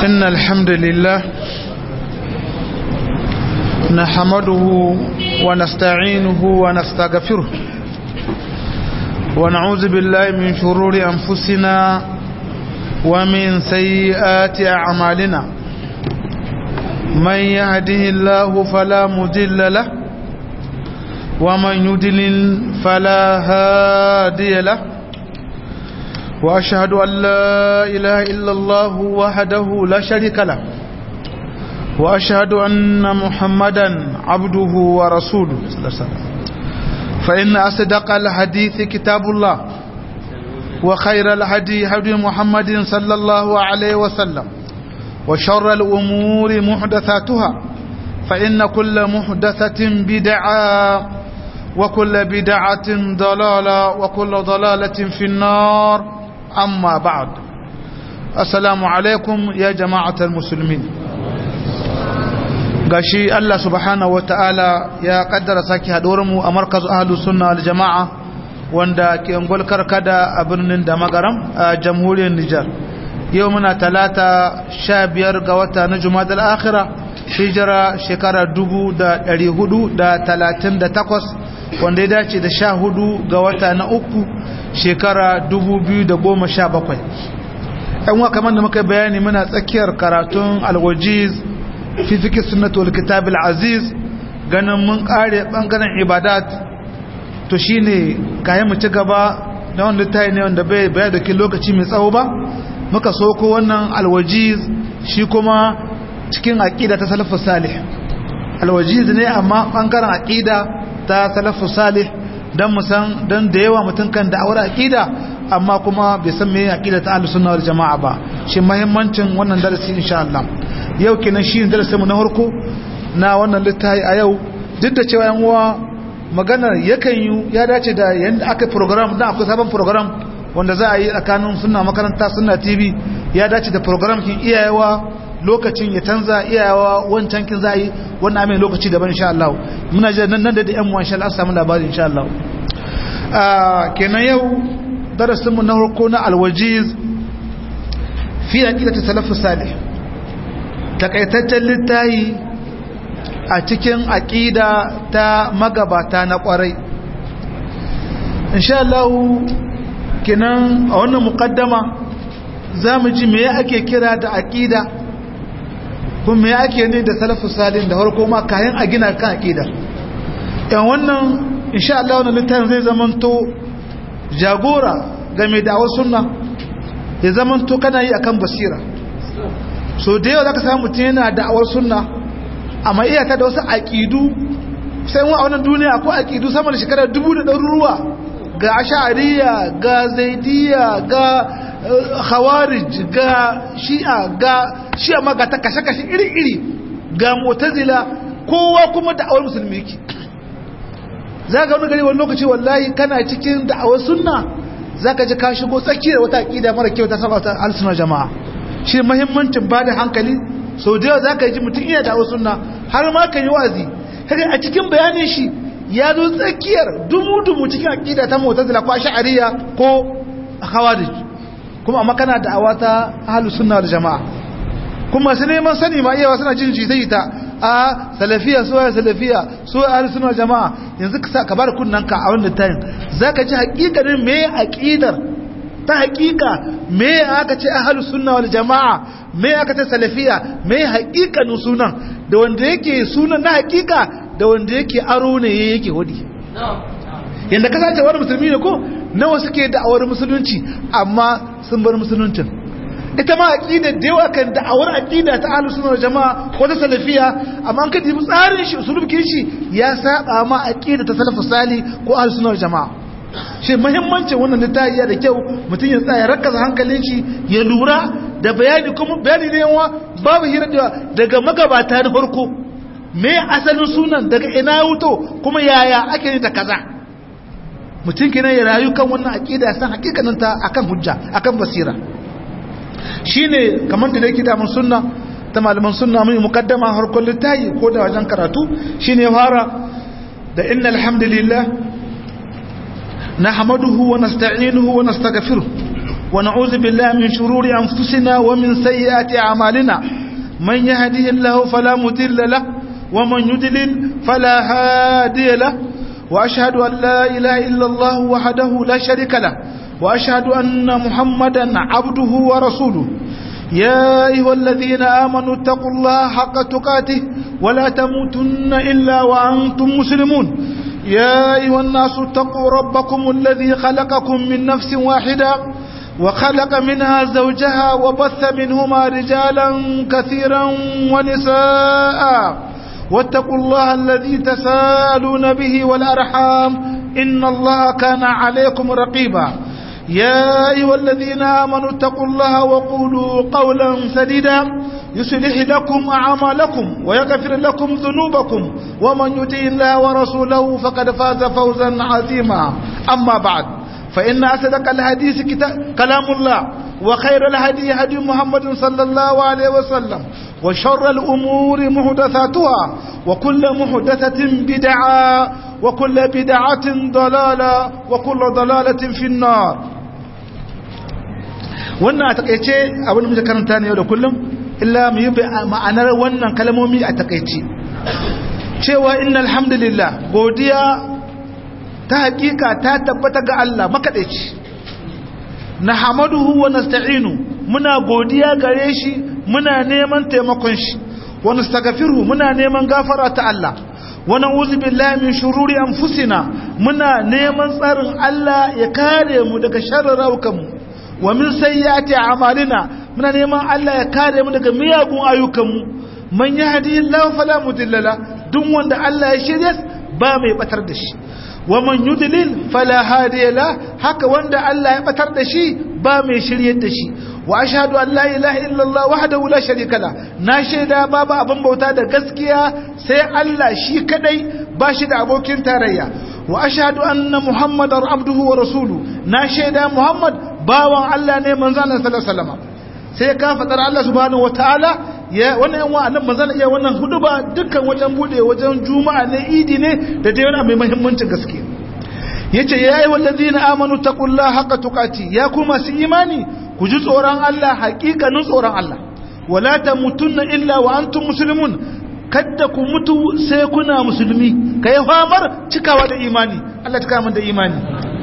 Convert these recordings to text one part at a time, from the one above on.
إن الحمد لله نحمده ونستعينه ونستغفره ونعوذ بالله من شرور أنفسنا ومن سيئات أعمالنا من يهده الله فلا مضل له ومن يضلل فلا هادي له وأشهد أن لا إله إلا الله وحده لا شريك له وأشهد أن محمدا عبده ورسوله صلى الله عليه وسلم فإن أصدق الحديث كتاب الله وخير الهدي هدي محمد صلى الله عليه وسلم وشر الأمور محدثاتها فإن كل محدثة بدعة وكل بدعة ضلالة وكل ضلالة في النار أما بعد السلام عليكم يا جماعة المسلمين gashi Allah subhanahu wataala ya kaddara saki mu a markazu ahlus sunna wal jamaa wanda ke ungul karkada a birnin da magaram a jamhuriyar Nijar yau muna talata 15 ga wata na Jumadal akhira hijira shekara 1438 wanda ya dace da 14 ga wata na uku shekara 2017 yan wa kamar da muka bayani muna tsakiyar karatun alwajiz fi fiƙi sunnatu wal kitab aziz ganin mun kare bangaren ibadat to shine kayan mu ci gaba da wanda tayi ne wanda bai bayar da lokaci mai tsawo ba muka soko wannan alwajiz shi kuma cikin aqida ta salafus salih alwajiz ne amma bangaren aqida ta salafus salih dan musan dan da yawa mutun kan da'awar aqida amma kuma bai san me aqida ta ahlus sunna wal jamaa ba shi muhimmancin wannan darasi insha Allah yau kenan shi ne darasinmu na harko na wannan littafi a yau duk da cewa yan uwa maganar yakan yi ya dace da yanda aka program dan akwai sabon program wanda za a yi tsakanin sunna makaranta sunna tv ya dace da program kin iyayewa lokacin ya canza iyayewa wancan kin za a yi wannan amin lokaci daban insha Allah muna jira nan da da yan uwa insha Allah samu labari insha Allah kenan yau darasinmu na harko na alwajiz fi aqidati salafus salih takaitaccen littayi a cikin aƙida ta magabata na ƙwarai insha Allah kinan a wannan muƙaddama za mu ji me ake kira da aƙida kuma me ake ne da salafu salin da harko ma kayan a gina kan aƙida yan wannan insha Allah wannan littafin zai zamanto jagora game da wasu sunna ya zamanto kana yi akan basira so da yau za ka samu mutum yana da'awar sunna amma iya ta da wasu aƙidu sai wa a wannan duniya akwai aƙidu sama da shekarar dubu da ɗaruruwa ga ashariya ga zaidiya ga khawarij ga shi'a ga shi'a ma ga ta kashe-kashe iri-iri ga motazila kowa kuma da'awar musulmi ki za ga wani gari wani lokaci wallahi kana cikin da'awar sunna za ka ji ka shigo tsakiyar wata aƙida mara kyau ta saba ta alsunar jama'a shi mahimmancin ba da hankali sau da yawa za ka yi ji mutum iya da sunna har ma kan yi wazi kaga a cikin bayanin shi ya zo tsakiyar dumu-dumu cikin aƙida ta mutazila ko sha'ariya ko khawarij kuma amma kana da awata ahlus sunna wal jama'a kuma su neman sani ma iyawa suna jin jita ta a salafiya so ya salafiya so ahlus sunna wal jama'a yanzu ka ka bar kunnanka a wannan tayin zaka ji hakikanin me aqidar ta hakika me aka ce ahlus sunna wal jamaa me aka ce salafiya me hakikanin sunan da wanda yake sunan na hakika da wanda yake aro ne yake wadi yanda ka sace wani musulmi ne ko nawa suke da'awar musulunci amma sun bar musuluncin ita ma aqida da yawa kan da'awar aqida ta ahlus sunna wal jamaa ko ta salafiya amma an ka dibi tsarin shi usulubkin shi ya saba ma aqida ta salafus sali ko ahlus sunna wal jamaa shi muhimmancin wannan littafi da kyau mutum ya tsaya rakaza hankalin shi ya lura da bayani kuma bayani ne yawa babu hira da daga magabata na farko me asalin sunan daga ina wuto kuma yaya ake ne da kaza mutum kenan ya rayu kan wannan aqida san hakikanin ta akan hujja akan basira shine kamar da yake da mun sunna ta malaman sunna mun mukaddama harkon littafi ko da wajen karatu shine fara da innal hamdalillah نحمده ونستعينه ونستغفره ونعوذ بالله من شرور أنفسنا ومن سيئات أعمالنا من يهده الله فلا مضل له ومن يضلل فلا هادي له وأشهد أن لا إله إلا الله وحده لا شريك له وأشهد أن محمدا عبده ورسوله يا أيها الذين آمنوا اتقوا الله حق تقاته ولا تموتن إلا وأنتم مسلمون يا أيها الناس اتقوا ربكم الذي خلقكم من نفس واحدة وخلق منها زوجها وبث منهما رجالا كثيرا ونساء واتقوا الله الذي تساءلون به والأرحام إن الله كان عليكم رقيبا يا أيها الذين آمنوا اتقوا الله وقولوا قولا سديدا يصلح لكم أعمالكم ويغفر لكم ذنوبكم ومن يطع الله ورسوله فقد فاز فوزا عظيما أما بعد فإن أصدق الحديث كلام الله وخير الهدي هدي محمد صلى الله عليه وسلم وشر الأمور محدثاتها وكل محدثة بدعة وكل بدعة ضلالة وكل ضلالة في النار wannan a takaice abin da muke karanta ne yau da kullum illa mu yi ma'anar wannan kalmomi a takaice cewa inna alhamdulillah godiya ta hakika ta tabbata ga Allah makadaici na hamaduhu wa nasta'inu muna godiya gare shi muna neman taimakon shi wa nastaghfiruhu muna neman gafara ta Allah wa na'udhu billahi min shururi anfusina muna neman tsarin Allah ya kare mu daga sharrin mu wa min sayyiati a'malina muna neman Allah ya kare mu daga miyagun ayyukanmu man yahdihillahu fala mudilla la duk wanda Allah ya shirye ba mai batar da shi wa man yudlil fala hadiya la haka wanda Allah ya batar da shi ba mai shiryar da shi wa ashhadu an la ilaha illallah wahdahu la sharika la na shaida babu abin bauta da gaskiya sai Allah shi kadai ba shi da abokin tarayya wa ashhadu anna muhammadar abduhu wa rasuluhu na shaida muhammad bawan Allah ne manzon Allah sallallahu alaihi wasallam sai ka fadar Allah subhanahu wataala ya wannan yan wa'annan manzon iya wannan huduba dukkan wajen bude wajen juma'a ne idi ne da dai wani mai muhimmancin gaske yace ya ayi wallazina amanu taqullaha haqqa tuqati ya kuma su imani ku ji tsoron Allah haƙiƙanin tsoron Allah wala tamutunna illa wa antum muslimun kadda ku mutu sai kuna musulmi kai famar cikawa da imani Allah ta kama da imani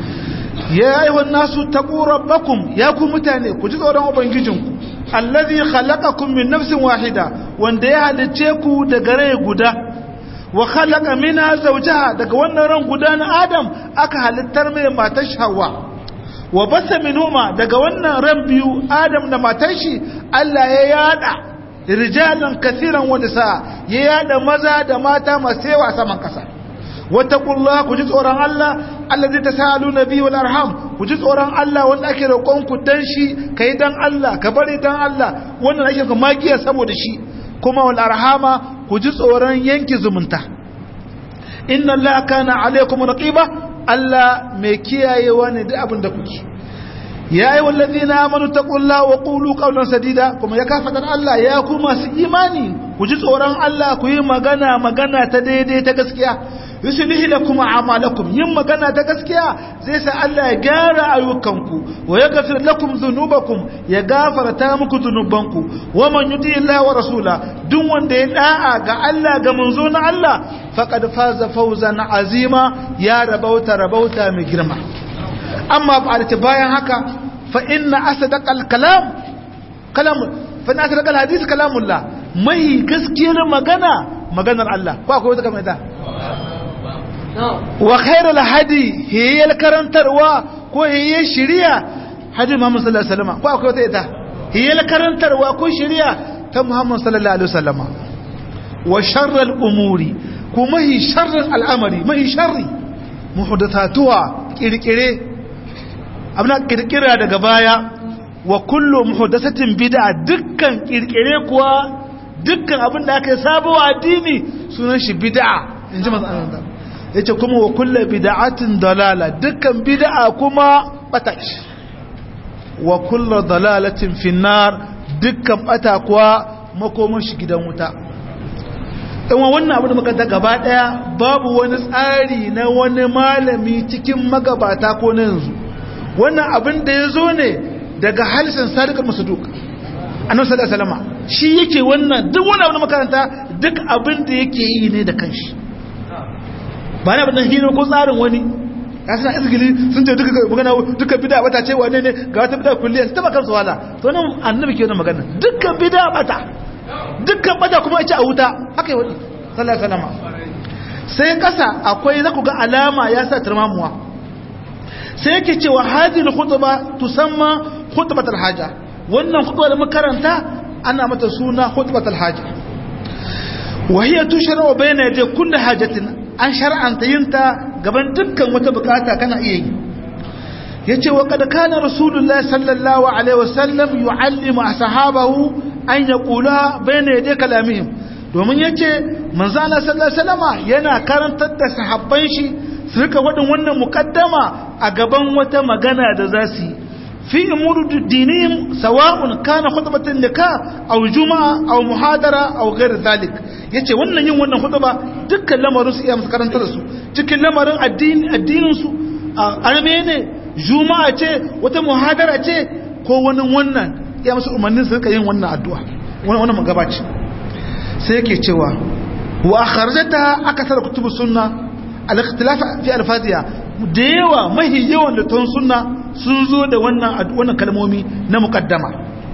ya ayyuhan nasu taqu rabbakum ya ku mutane ku ji tsoron ubangijinku allazi khalaqakum min nafsin wahida wanda ya halice ku daga rai guda wa khalaqa minha zawjaha daga wannan ran guda na adam aka halittar mai matar Hawwa wa basa minhuma daga wannan ran biyu adam da matar shi Allah ya yada rijalan kaseeran wa nisa ya yada maza da mata masu yawa saman kasa wattaqullaha ku ji tsoron Allah allazi tasaluna bi wal arham ku ji tsoron Allah wanda ake roƙon ku dan shi kai dan Allah ka bari dan Allah wannan ake ka magiya saboda shi kuma wal arhama ku ji tsoron yanki zumunta inna Allah kana alaikum raqiba Allah mai kiyayewa ne duk abin da kuke ya ayi wallazina amanu taqullaha wa qulu qawlan sadida kuma ya kafatar Allah ya ku masu imani ku ji tsoron Allah ku yi magana magana ta daidai ta gaskiya yuslihi lakum a'malakum yin magana ta gaskiya zai sa Allah ya gyara ayyukanku wa yaghfir lakum dhunubakum ya gafarta muku dhunubanku wa man yuti Allah wa rasula duk wanda ya da'a ga Allah ga manzo na Allah faqad faza fawzan azima ya rabauta rabauta mai girma amma ba da bayan haka fa inna asdaqal kalam kalam fa inna asdaqal hadith kalamullah mai gaskiyar magana maganar Allah ko akwai wata kamar ita wa khairul hadi hiyal karantarwa ko hiyal shari'a hadi Muhammad sallallahu alaihi wasallam ko akwai wata ita hiyal karantarwa ko shari'a ta Muhammad sallallahu alaihi wasallam wa sharral umuri kuma hi sharral al'amari mai sharri muhdathatuha kirkire abna kirkira daga baya wa kullu muhdathatin bid'a dukkan kirkire kuwa dukkan abin da aka yi sabawa addini sunan shi bid'a inji manzo Allah yace kuma wa kullu bid'atin dalala dukkan bid'a kuma bata wa kullu dalalatin finnar dukkan bata kuwa makomar shi gidan wuta in wannan abu da muka ta gaba daya babu wani tsari na wani malami cikin magabata ko na yanzu wannan abin da ya zo ne daga halisan sadiqul masduq annabi sallallahu alaihi wasallam shi yake wannan duk wani abu makaranta duk abin da yake yi ne da kanshi ba na abin hino ko tsarin wani ya suna izgili sun ce duka magana duka bida bata ce wane ne ga wata bida kulliya su taba kansu wala to nan annabi ke wannan magana dukkan bida bata dukkan bata kuma ya ci a wuta haka yi wani sallallahu alaihi wasallam sai kasa akwai za ku ga alama ya sa turmamuwa sai yake cewa hadhihi khutba tusamma khutbatul haja wannan khutba da makaranta ana mata suna khutbatul haja wa hiya tushra bayna yaday kulli hajatin an shar'anta yinta gaban dukkan wata bukata kana iya yi yace wa kad kana rasulullahi sallallahu alaihi wasallam yuallimu ashabahu an yaqula bayna yaday kalamihim domin yace manzo Allah sallallahu alaihi wasallama yana karantar da sahabban shi su rika wadin wannan mukaddama a gaban wata magana da za su yi في أمور دينهم سواء كان خطبة النكاح أو جمعة أو محاضرة أو غير ذلك yace wannan yin wannan khutba dukkan lamarin su iya musu karanta da su cikin lamarin addini addinin su arme ne juma'a ce wata muhadara ce ko wani wannan iya musu umarnin su rika yin wannan addu'a wannan wannan magabaci sai yake cewa wa akharajata akasar kutubu sunna al-ikhtilaf fi al-fatiha da yawa mahi yawan littafin sunna sun zo da wannan wannan kalmomi na muqaddama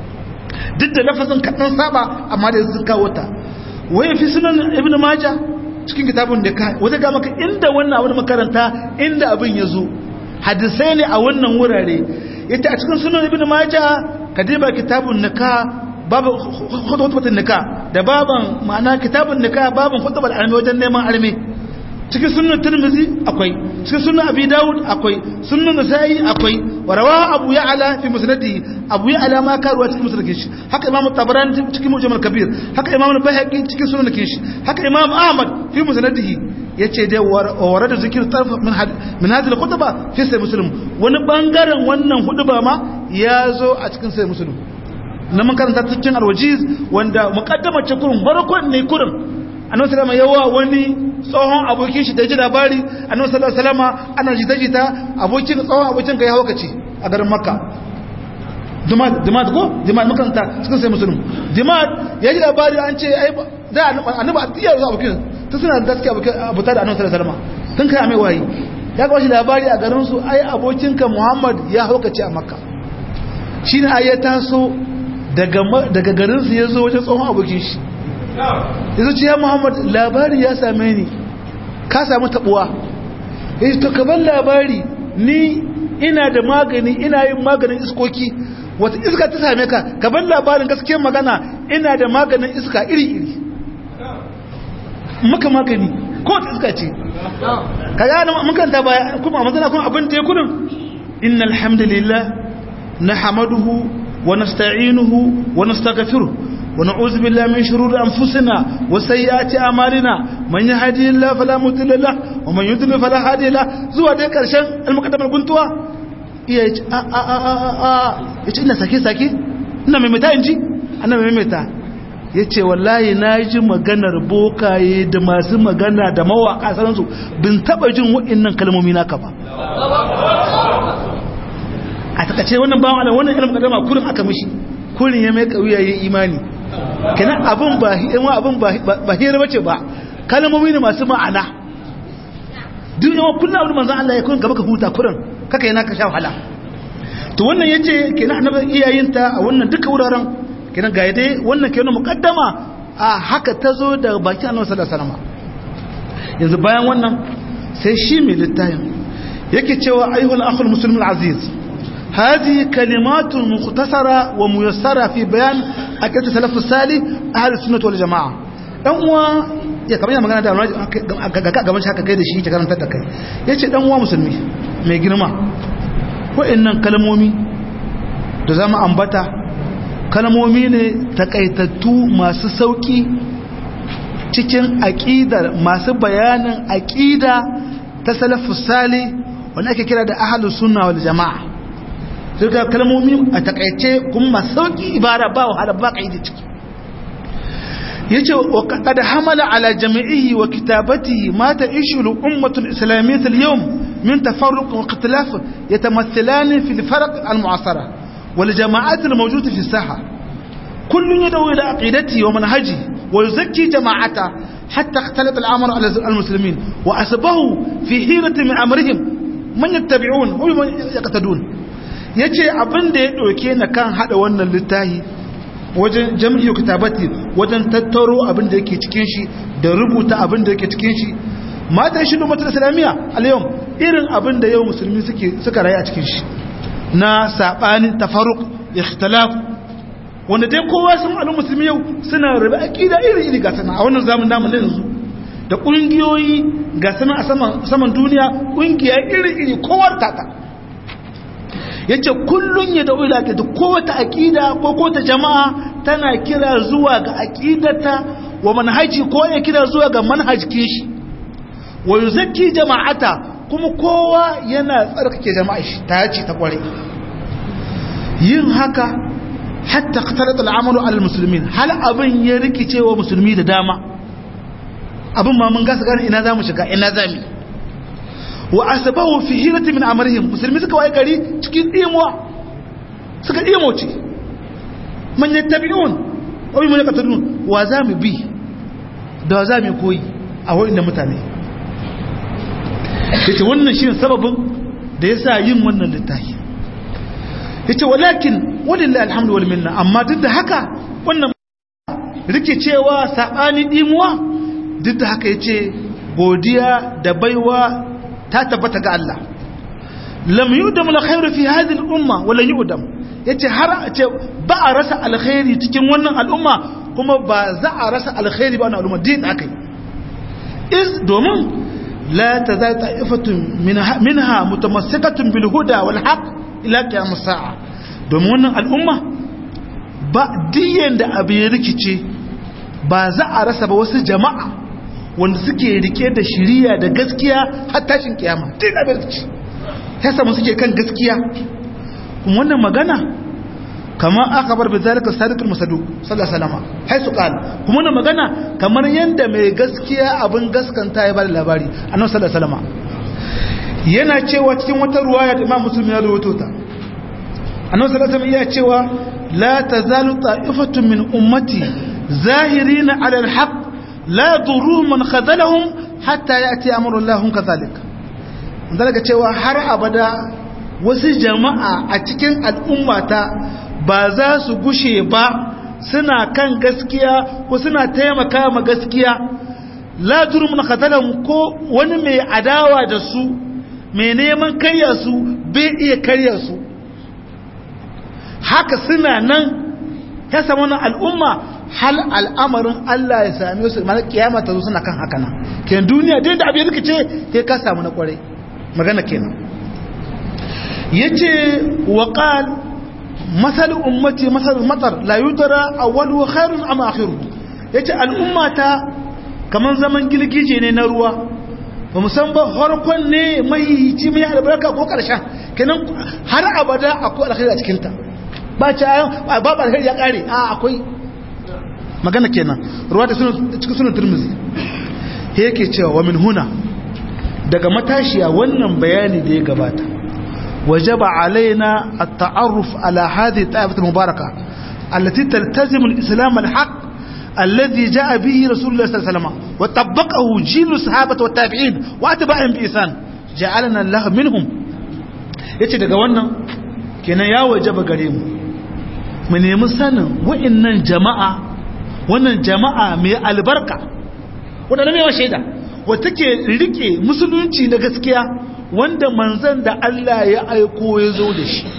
duk da lafazin kadan saba amma da sun kawo ta waye fi sunan ibnu majah cikin kitabun da ka wata ga maka inda wannan abin makaranta inda abin ya zo hadisai ne a wannan wurare yace a cikin sunan ibnu majah kadiba kitabun nikah babu khutbatun nikah da baban ma'ana kitabun nikah baban khutbatul armi wajen neman armi cikin sunan tirmizi akwai cikin sunan abi dawud akwai sunan nasa'i akwai wa rawa abu ya'la fi musnadihi abu ya'la ma karuwa cikin musnadin shi haka imam tabarani cikin mujam al-kabir haka imam al-bayhaqi cikin sunan shi haka imam ahmad fi musnadihi yace dai warada zikir tarf min min hadhihi al-khutba fi sahih muslim wani bangaren wannan huduba ma ya zo a cikin sahih muslim na mun karanta cikin al-wajiz wanda muqaddamar ce kurun farkon ne kurun annabi sallama yawa wani tsohon abokin shi da ji labari annabi sallallahu alaihi wasallama ana jita jita abokin tsohon abokin ga ya haukace a garin makka dimad dimad ko dimad makanta cikin sai musulun dimad ya ji labari an ce ai da annabi a tiyar zuwa abokin ta suna da gaskiya abuta da annabi sallallahu alaihi wasallama tun kai mai wayi ya ga shi labari a garin su ai abokinka muhammad ya haukace a makka shine ai ya taso daga daga garin su ya zo wajen tsohon abokin shi yanzu ce ya muhammad labari ya same ni ka samu tabuwa ya to kaban labari ni ina da magani ina yin maganin iskoki wata iska ta same ka kaban labarin gaske magana ina da maganin iska iri-iri maka magani ko wata iska ce ka gane makanta baya kuma a mazana kuma abin da ya kudin inna alhamdulillah na hamaduhu wa nasta'inuhu wa nastaghfiruh ونعوذ بالله من شرور أنفسنا وسيئات أعمالنا من يهدي الله فلا مضل له ومن يضلل فلا هادي له زوا دai karshen almuqaddamar guntuwa iya yace a a a a a yace ina sake sake ina maimaita inji ana maimaita yace wallahi naji maganar bokaye da masu magana da mawaka sanan bin taba jin wa'annan kalmomi naka ba a takace wannan bawan Allah wannan ilmin kadama kurin aka mishi kurin ya mai kauya yayin imani kenan abin ba yawan abin ba hira bace ba kalmomi ne masu ma'ana duk yawan kullum abin manzan Allah ya kun gaba ka huta kurin kaka yana ka sha wahala to wannan yace kenan annabi iyayenta a wannan duka wuraren kenan ga dai wannan kenan muqaddama a haka tazo da baki annabi sallallahu alaihi wasallam yanzu bayan wannan sai shi mai littafin yake cewa ayyuhal akhul muslimul aziz هذه كلمات مختصرة وميسرة في بيان أكيد سلف السالي أهل السنة والجماعة dan uwa ya kamar yana magana da gaban shaka kai da shi ta karantar da kai ya ce dan uwa musulmi mai girma wa'annan kalmomi da zama ambata kalmomi ne takaitattu masu sauki cikin aƙidar masu bayanin aƙida ta salafus sali wanda ake kira da ahlus sunna wal jama'a duka kalmomi a takaice kuma sauki ibara ba wahala ba ka yi da ciki yace wa qad hamala ala jami'ihi wa kitabatihi ma ta'ishu al-ummah al-islamiyyah al-yawm min tafarruq wa ikhtilaf yatamathalani fi al-farq al-mu'asara wal jama'at al mawjuda fi saha kullun yad'u ila aqidati wa manhaji wa yuzakki jama'ata hatta ikhtalat al amr ala al muslimin wa asbahu fi hirati min amrihim man yattabi'un wa man yaqtadun yace abin da ya doke na kan hada wannan littafi wajen jam'iyyar kitabati wajen tattaro abin da yake cikin shi da rubuta abin da yake cikin shi mata shi lumata islamiyya al-yawm irin abin da yau musulmi suke suka rayu a cikin shi na sabanin tafarruq ikhtilaf wanda dai kowa sun al'umma musulmi yau suna rabe akida iri iri ga sana a wannan zamanin namu na yanzu da kungiyoyi ga sana a saman saman duniya kungiya iri iri kowa tata yace kullun ya da ila da kowace akida ko kowace jama'a tana kira zuwa ga akidata wa manhaji ko ya kira zuwa ga manhajin shi wa yuzakki jama'ata kuma kowa yana tsarkake jama'a shi ta yace ta kware yin haka hatta qatarat al'amalu al muslimin hal abin ya rikice wa musulmi da dama abin ma mun gasa gane ina zamu shiga ina zamu wa asbahu fi hirati min amrihim musulmi suka waye gari cikin dimuwa suka dimoce man yattabi'un wa man yaqtadun wa zamu bi da zamu koyi a wurin mutane yace wannan shine sababin da yasa yin wannan littafi yace walakin walillahi alhamdu wal minna amma duk da haka wannan rikicewa sabani dimuwa duk da haka yace godiya da baiwa ta tabbata ga Allah lam yudam alkhairu fi hadhihi al-umma wala yudam yace har a ce ba a rasa alkhairi cikin wannan al'umma kuma ba za a rasa alkhairi ba wannan al'umma din akai is domin la tazal ta'ifatun minha mutamassikatun bil huda wal haqq ila qiyam as-sa'a domin wannan al'umma ba diyan da abu ya rikice ba za a rasa ba wasu jama'a wanda suke rike da shiriya da gaskiya har tashin kiyama din abin rikici ya samu suke kan gaskiya kuma wannan magana kamar aka bar bizalika sadiqul musadduq sallallahu alaihi wasallam hay su qala kuma wannan magana kamar yanda mai gaskiya abin gaskanta ya bada labari annabi sallallahu alaihi wasallam yana cewa cikin wata ruwaya da Imam Muslim ya rawaito ta annabi sallallahu alaihi wasallam ya cewa la tazalu ta'ifatun min ummati zahirina 'ala al-haqq la yadurruhum man khadalahum hatta ya'ti amru Allah kadhalik daga cewa har abada wasu jama'a a cikin al'ummata ba za su gushe ba suna kan gaskiya ko suna taimaka ma gaskiya la yadurruhum man khadalahum ko wani mai adawa da su mai neman karya su bai iya karya su haka suna nan ya samu wannan al'umma hal al'amarin Allah ya same su mana kiyama ta zo suna kan haka nan kenan duniya dai da abin rikice sai ka samu na kwarai magana kenan yace wa qal masal ummati masal matar la yudra awwalu khairun am akhiru yace al'ummata kaman zaman gilgije ne na ruwa ba san ba harkon ne mai hici mai albarka ko karshen kenan har abada akwai alkhairi a cikin ta ba ta ba ba alkhairi ya kare a akwai magana kenan ruwa da cikin sunan turmizi yake cewa wa min huna daga matashiya wannan bayani da ya gabata wajaba alaina at-ta'arruf ala hadhihi ta'ifat al-mubaraka allati taltazimu al-islam al-haq alladhi ja'a bihi rasulullah sallallahu alaihi wasallam wa tabbaqahu jilu sahabati wa tabi'in wa atba'ihim bi ihsan ja'alana Allah minhum yace daga wannan kenan ya wajaba gare mu mu nemi sanin wa'annan jama'a wannan jama'a mai albarka wadanda mai shaida wata ke rike musulunci na gaskiya wanda manzan da Allah ya aiko ya zo da shi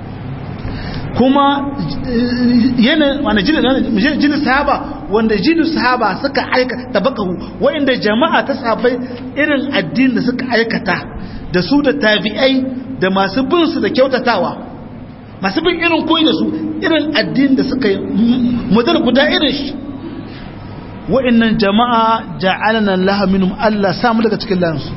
kuma yana wani jini sahaba wanda jini sahaba suka aikata tabakahu wa'inda jama'a ta sahabbai irin addini da suka aikata da su da tabi'ai da masu bin su da kyautatawa masu bin irin koyi da su irin addini da suka yi model guda irin shi wa'annan jama'a ja'alana laha minhum Allah samu daga cikin lansu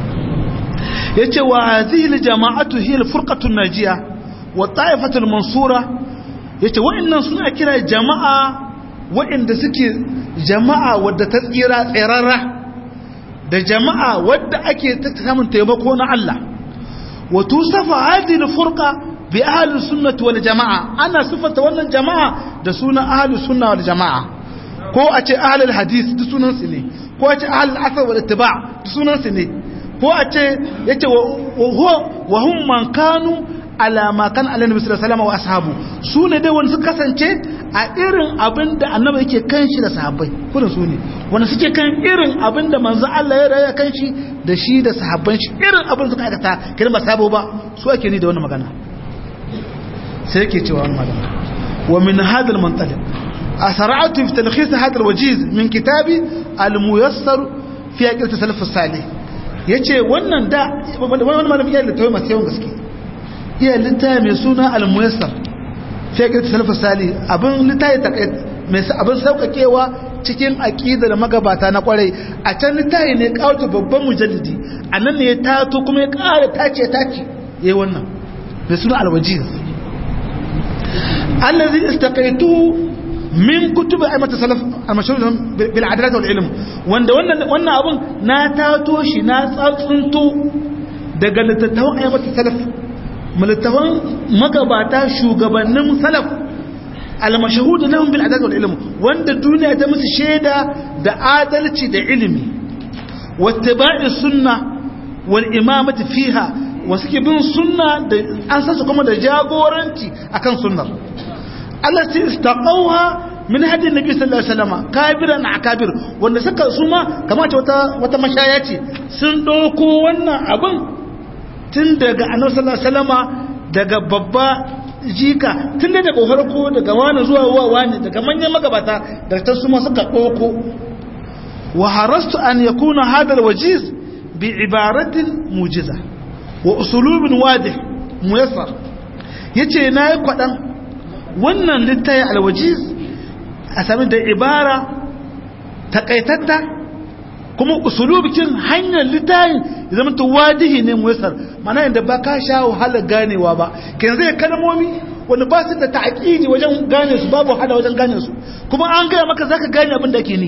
yace wa hadhihi aljama'atu hiya alfurqatu najiya wa ta'ifatu almansura yace wa'annan suna kira jama'a wa'anda suke jama'a wadda ta tsira tsirarra da jama'a wadda ake ta samun taimako na Allah wa tusafa hadhihi alfurqa bi ahlus sunnati wal jamaa ana sifanta wannan jama'a da sunan ahlus sunna wal jamaa ko a ce ahlul hadith duk sunan su ne ko a ce ahlul asar wal ittiba duk sunan su ne ko a ce yace wa huwa wa hum man kanu ala ma kan ala nabi sallallahu alaihi wasallam wa ashabu su ne dai wanda suka kasance a irin abin da annabi yake kan shi da sahabbai kurin su ne wanda suke kan irin abin da manzo Allah ya raya kan shi da shi da sahabban shi irin abin suka aikata kiran ba sabo ba su ake ni da wannan magana sai yake cewa wannan magana wa min hadha al-mantaliq asra'tu fi talkhis hadha al-wajiz min kitabi al-muyassar fi aqil tasalaf as-salih yace wannan da wannan malamin ya littafi masu yawan gaske iya littafi mai suna al-muyassar fi aqil tasalaf as-salih abin littafi takait mai abin saukakewa cikin aqidar magabata na kwarai a can littafi ne kawo babban mujallidi anan ne ya tato kuma ya ƙara tace tace yayi wannan mai suna al-wajiz الذي استقيته من كتب أئمة السلف المشهور بالعدالة والعلم wanda wannan wannan abun na tato shi na tsantsunto daga littattafan ayyukan salaf littattafan magabata shugabannin salaf al-mashhud lahum bil adalati wal ilm wanda duniya ta musu shaida da adalci da ilimi wattiba'i sunna wal imamati fiha wasu ke bin sunna da an sasu kuma da jagoranci akan sunnar Allah ce istaqawha min hadin nabi sallallahu alaihi wasallam kabiran akabir wanda suka suma kamar ce wata wata mashaya ce sun doko wannan abin tun daga annabi sallallahu alaihi wasallam daga babba jika tun daga farko daga wani zuwa wani daga manyan magabata da ta suma suka doko wa harastu an yakuna hadal wajiz bi ibaratin mujiza wa usulubin wadih muyassar yace nayi kwadan wannan littafi alwajiz a sami da ibara takaitatta kuma usulubikin hanyar littafin ya zama wadihi ne muyassar mana yadda ba ka sha wahala ganewa ba kan zai kalmomi wanda ba su da ta'aqidi wajen gane su babu wahala wajen gane su kuma an gaya maka zaka gane abin da ke ni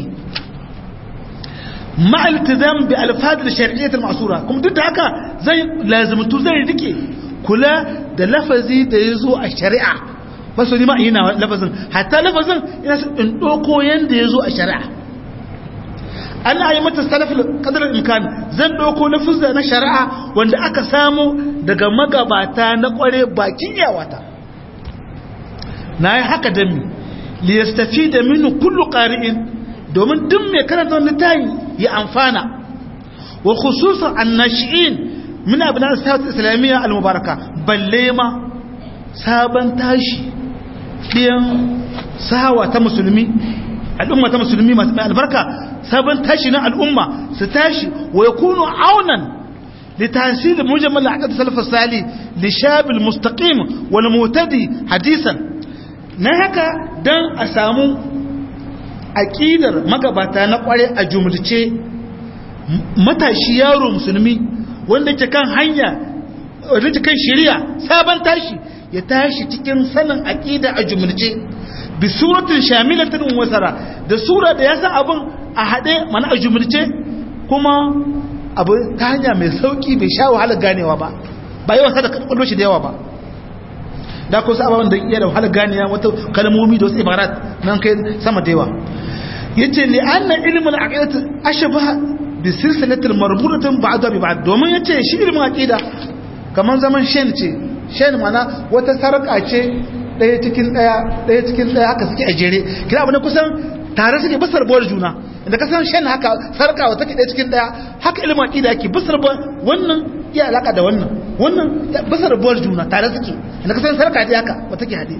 مع الالتزام بألفاظ الشرعية المعصورة كم ضد هكا زي لازم تزي ديكي كلا ده لفظي ده يزو الشريعة بس دي ما هنا لفظ حتى لفظ ان دوكو يند يزو الشريعة أنا أي متى السلف قدر الإمكان زن دوكو لفظ na shari'a wanda aka samu daga magabata na kware bakin yawata na yi haka da mi liyastafida minhu kullu qari'in domin duk mai karanta wani tayi ya amfana wa khususan annashi'in min abna sa'at islamiyya al-mubaraka balle ma sabon tashi ɗiyan sahawa ta musulmi al'umma ta musulmi masu mai albarka sabon tashi na al'umma su tashi wa yakunu aunan لتحصيل مجمل عقد السلف الصالح لشاب المستقيم والمهتدي حديثا نهكا دان أسامو aƙidar magabata na ƙware a jumulce matashi yaro musulmi wanda ke kan hanya wanda ke kan shari'a sabon tashi ya tashi cikin sanin aƙida a jumulce bi suratin shamilatin wasara da sura da ya san abin a haɗe mana a jumulce kuma abu ta hanya mai sauƙi bai sha wahalar ganewa ba ba yawan sa da kwallo shi da yawa ba da kusa ababen da iya da wahalar ganewa wata kalmomi da wasu ibarat nan kai sama da yawa yace li anna ilmul aqidat ashbaha bi silsilatil marbutatun ba'da bi ba'd domin yace shi ilmin aqida kaman zaman shen ce shen mana wata sarka ce daya cikin daya daya cikin daya haka suke a jere kira abu ne kusan tare suke basar bol juna inda kasan shen haka sarka wata ke daya cikin daya haka ilmin aqida yake basar bol wannan iya alaka da wannan wannan basar bol juna tare suke inda kasan sarka ce haka wata ke hade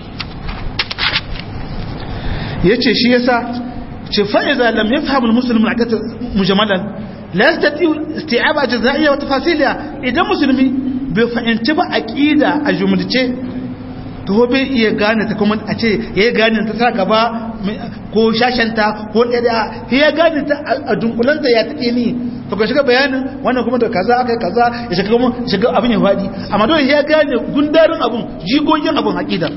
yace shi yasa ce fa'iza lam ya fahimul musulmi a kata mujamalan la ya stati isti'aba a jaza'iyya wata fasiliya idan musulmi bai fahimci ba a ƙida a jumulce to bai iya gane ta kuma a ce ya yi gane ta sa gaba ko shashanta ko ɗaya ya gane ta a dunkulanta ya taɗe ni to ka shiga bayanin wannan kuma da kaza aka yi kaza ya shiga kuma shiga abin ya faɗi amma dole ya gane gundarin abin jigogin abin aƙidar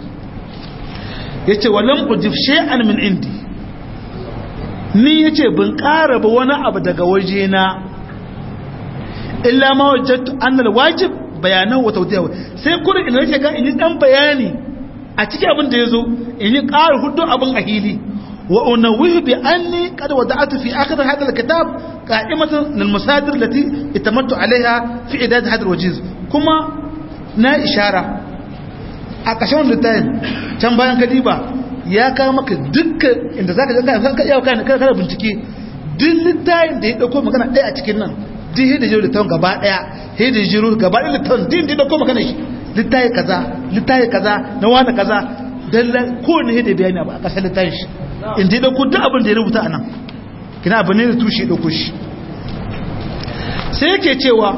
ya ce walan ujif shay'an min indi ni ya ce bin ƙara ba wani abu daga waje na illa ma wajattu annal wajib bayanan wa tawdiya sai kurin ina nake ga in yi dan bayani a cikin abin da yazo in yi ƙara hudu abin a hili wa unawihu bi anni qad wada'tu fi akhir hadha alkitab qa'imatan lil masadir allati itamattu alaiha fi idad hadha alwajiz kuma na ishara a ƙarshen littafin can bayan kadiba ya kawo maka dukkan inda zaka ga ka iya kana kana bincike duk littafin da ya dauko magana ɗaya a cikin nan duk hidda jiro littafin gaba ɗaya hidda jiro gaba ɗaya littafin din da ya dauko magana shi littafi kaza littafi kaza na wani kaza dan kowane hidda bayani a ƙasar littafin shi in da ya dauko duk abin da ya rubuta a nan kina abu ne da tushe ya dauko shi sai yake cewa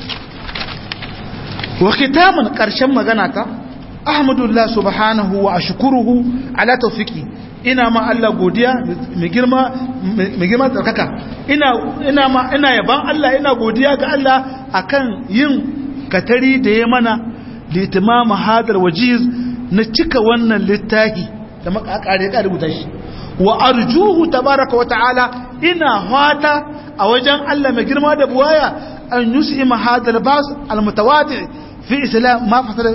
wa kitaman ƙarshen magana ta ahmadullah subhanahu wa ashkuruhu ala tawfiki ina ma Allah godiya mai girma mai girma tsarkaka ina ina ma ina yaban Allah ina godiya ga Allah akan yin katari da ya mana litimama hadar wajiz na cika wannan littafi da makakare ka rubuta shi wa arjuhu tabaraka wa ta'ala ina fata a wajen Allah mai girma da buwaya an yusima hadal bas almutawadi fi islam ma fasala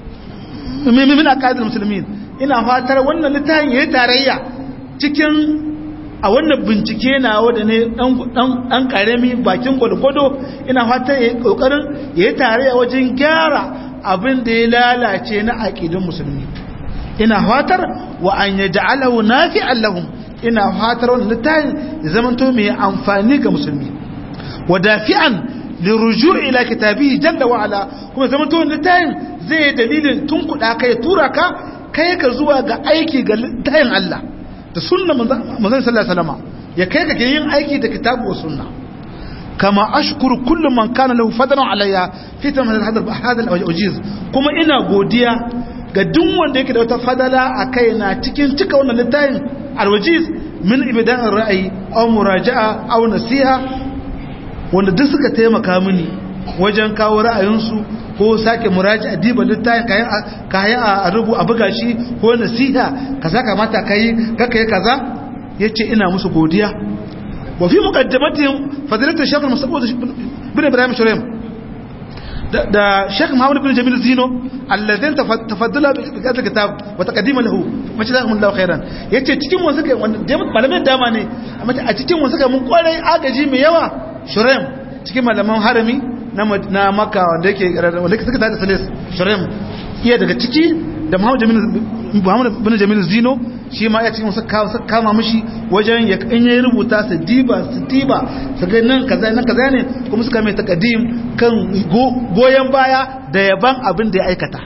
min aqaid almuslimin ina fatar wannan littafin yayi tarayya cikin a wannan bincike na wanda ne dan dan karami bakin gwalgwado ina fatar yayi kokarin yayi tarayya wajen gyara abin da ya lalace na aqidun musulmi ina fatar wa an yaj'alahu nafi'an lahum ina fatar wannan littafin ya zamanto mai amfani ga musulmi wa dafi'an liruju' ila kitabihi jalla wa ala kuma zamanto wannan littafin zai dalilin tunkuda kai tura ka kai ka zuwa ga aiki ga littafin Allah da sunna manzon sallallahu alaihi wasallam ya kai ka yin aiki da kitabu wa sunna kama ashkuru kullu man kana lahu fadlan alayya fi tamam hadha hadha al-wajiz kuma ina godiya ga duk wanda yake da wata fadala a kai na cikin cika wannan littafin alwajiz min ibidan ra'ayi aw muraja'a aw nasiha wanda duk suka taimaka mini wajen kawo ra'ayinsu ko sake muraja'a diba littafin kayan kayan a rubu a buga shi ko nasiha kaza kamata kai kaka yi kaza yace ina musu godiya wa fi muqaddamatihim fadilatu shaykh mas'ud bin ibrahim shuraim da Sheikh Muhammad bin Jamil Zino alladhin tafaddala bi hadha kitab wa taqdima lahu majazahumullahu khairan yace cikin wasu kai malamin dama ne amma a cikin wasu kai mun kwarai agaji mai yawa Shuraim cikin malaman harami na na Makka wanda yake wanda yake suka tada Salis Shuraim iya daga ciki da Muhammad Jamil Muhammad bin Jamil Zino shi ma ya cikin wasu kama mishi wajen ya in yayi rubuta su diba su diba su ga nan kaza nan kaza ne kuma suka mai takadim kan goyen baya da yaban abin da ya aikata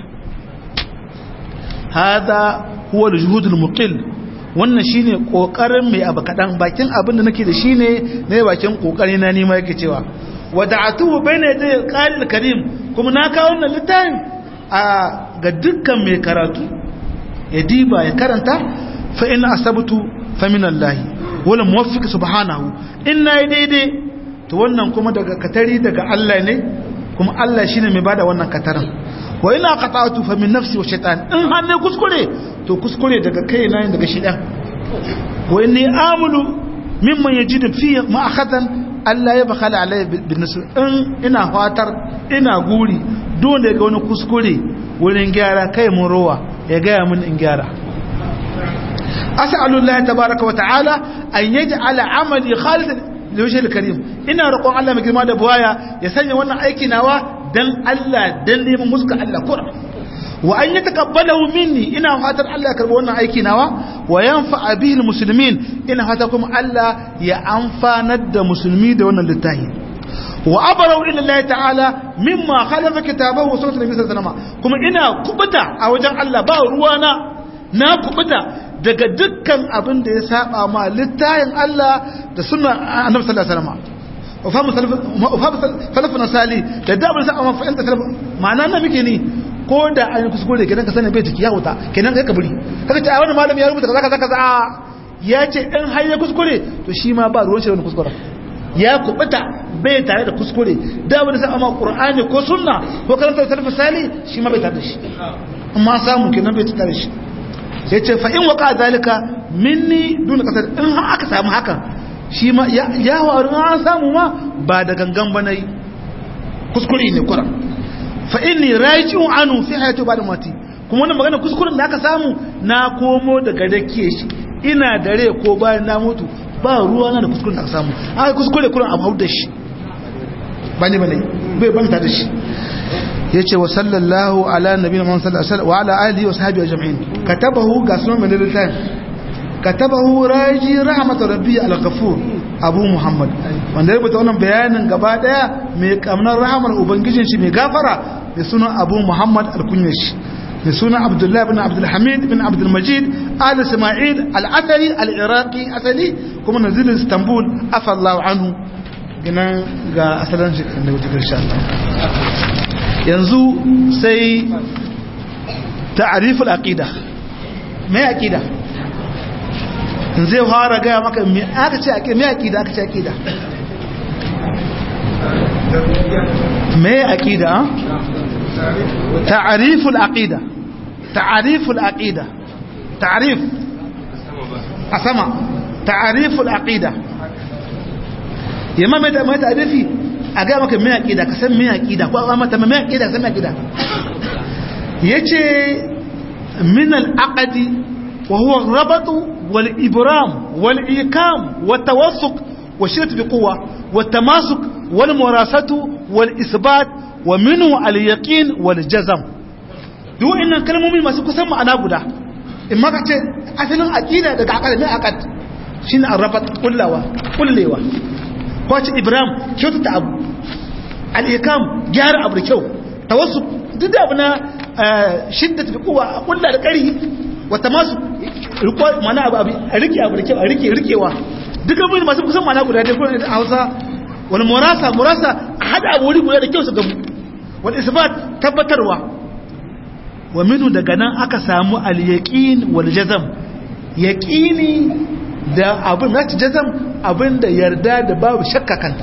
hada huwa al-juhud al-muqil wannan shine kokarin mai abu kadan bakin abin da nake da shine ne bakin kokari na nima yake cewa wada'atuhu bayna yaday qalil karim kuma na kawo wannan littafin a ga dukkan mai karatu ya diba ya karanta fa in asabtu fa min Allah wala muwaffiq subhanahu in nayi daidai to wannan kuma daga katari daga Allah ne kuma Allah shine mai bada wannan katarin wa ina qata'tu fa min nafsi wa shaytan in hanne kuskure to kuskure daga kai na daga shaytan wa inni amulu mimman yajidu fi ma akhatan Allah ya bakhala alayya bin nasr in ina fatar ina guri don da ga wani kuskure wurin gyara kai mun rowa ya gaya mun in gyara as'alullahi tabaaraka wa ta'ala an yaj'ala amali khalidan liwajhil karim ina roƙon Allah mai girma da buwaya ya sanya wannan aiki nawa dan Allah dan neman muska Allah kura wa an yataqabbalahu minni ina fatar Allah ya karba wannan aiki nawa wa yanfa'a bihi almuslimin ina fatar kuma Allah ya amfanar da musulmi da wannan littafi wa abarau ila Allah ta'ala mimma khalafa kitabahu wa sunnat nabi sallallahu alaihi wasallam kuma ina kubuta a wajen Allah ba ruwana na kubuta daga dukkan abin da ya saba ma littayin Allah da sunna annabi sallallahu alaihi wasallam wa fahimu salafuna sali da dabar sa amma fa'inta salaf ma'ana na muke ni ko da an yi kuskure kenan ka sani bai jiki ya wuta kenan kai kaburi kaga ta wani malami ya rubuta kaza kaza kaza ya ce in har ya kuskure to shi ma ba ruwan shi da kuskure ya kubuta bai tare da kuskure da wani sa amma qur'ani ko sunna ko karanta salaf sali shi ma bai tare da shi amma samu kenan bai tare da shi sai ce fa in waka zalika minni duna kasar in har aka samu haka shi ma ya waru an samu ma ba da gangan ba nayi kuskure ne kura fa inni raji'un anu fi hayati ba'da mati kuma wannan magana kuskuren da aka samu na komo daga dake shi ina dare ko bayan na mutu ba ruwa na da kuskuren da aka samu aka kuskure kuran abu da shi ba ne ba ne bai banta da shi ya ce wa sallallahu ala nabi na man sallallahu wa ala alihi wa sahabi ajma'in katabahu ga sunan min littafin katabahu raji rahmat rabbi al-ghafur abu muhammad wanda ya rubuta wannan bayanin gaba daya mai kamnar rahmar ubangijin shi mai gafara da sunan abu muhammad al-kunyar shi da sunan abdullahi bin abdulhamid bin abdulmajid al isma'il al-athari al-iraqi asali kuma nazilin istanbul afallahu anhu gina ga asalin shi da wuce insha Allah yanzu sai ta'riful aqida me aqida zai fara gaya maka me aka ce aqida me aqida aka ce aqida me aqida ta'riful aqida ta'riful aqida ta'rif asama ta'riful aqida yamma mai da mai ta'rifi a ga maka mai aqida ka san mai aqida ko a mata mai aqida san mai aqida yace min al-aqdi wa huwa ar-rabat wal ibram wal ikam wa tawassuq wa shirt bi quwwa wa tamasuk wal murasatu wal isbat wa minhu al-yaqin wal jazm duk innan kalmomi masu kusan ma'ana guda in maka ce asalin aqida daga aqida mai aqad shine ar-rabat kullawa kullewa kwace ibrahim kyautata abu al'ikam gyara abu da kyau ta wasu duk da abu na shidda tafi kowa a kulla da ƙari wata masu mana abu a rike abu da kyau a rike rikewa duk abin masu kusan mana guda dai kuna da hausa wani murasa murasa a haɗa abu wuri guda da kyau su gamu wani isbat tabbatarwa wa minu daga nan aka samu al-yaqin wal jazam yaqini da abin na jazam abin da yarda da babu shakka kanta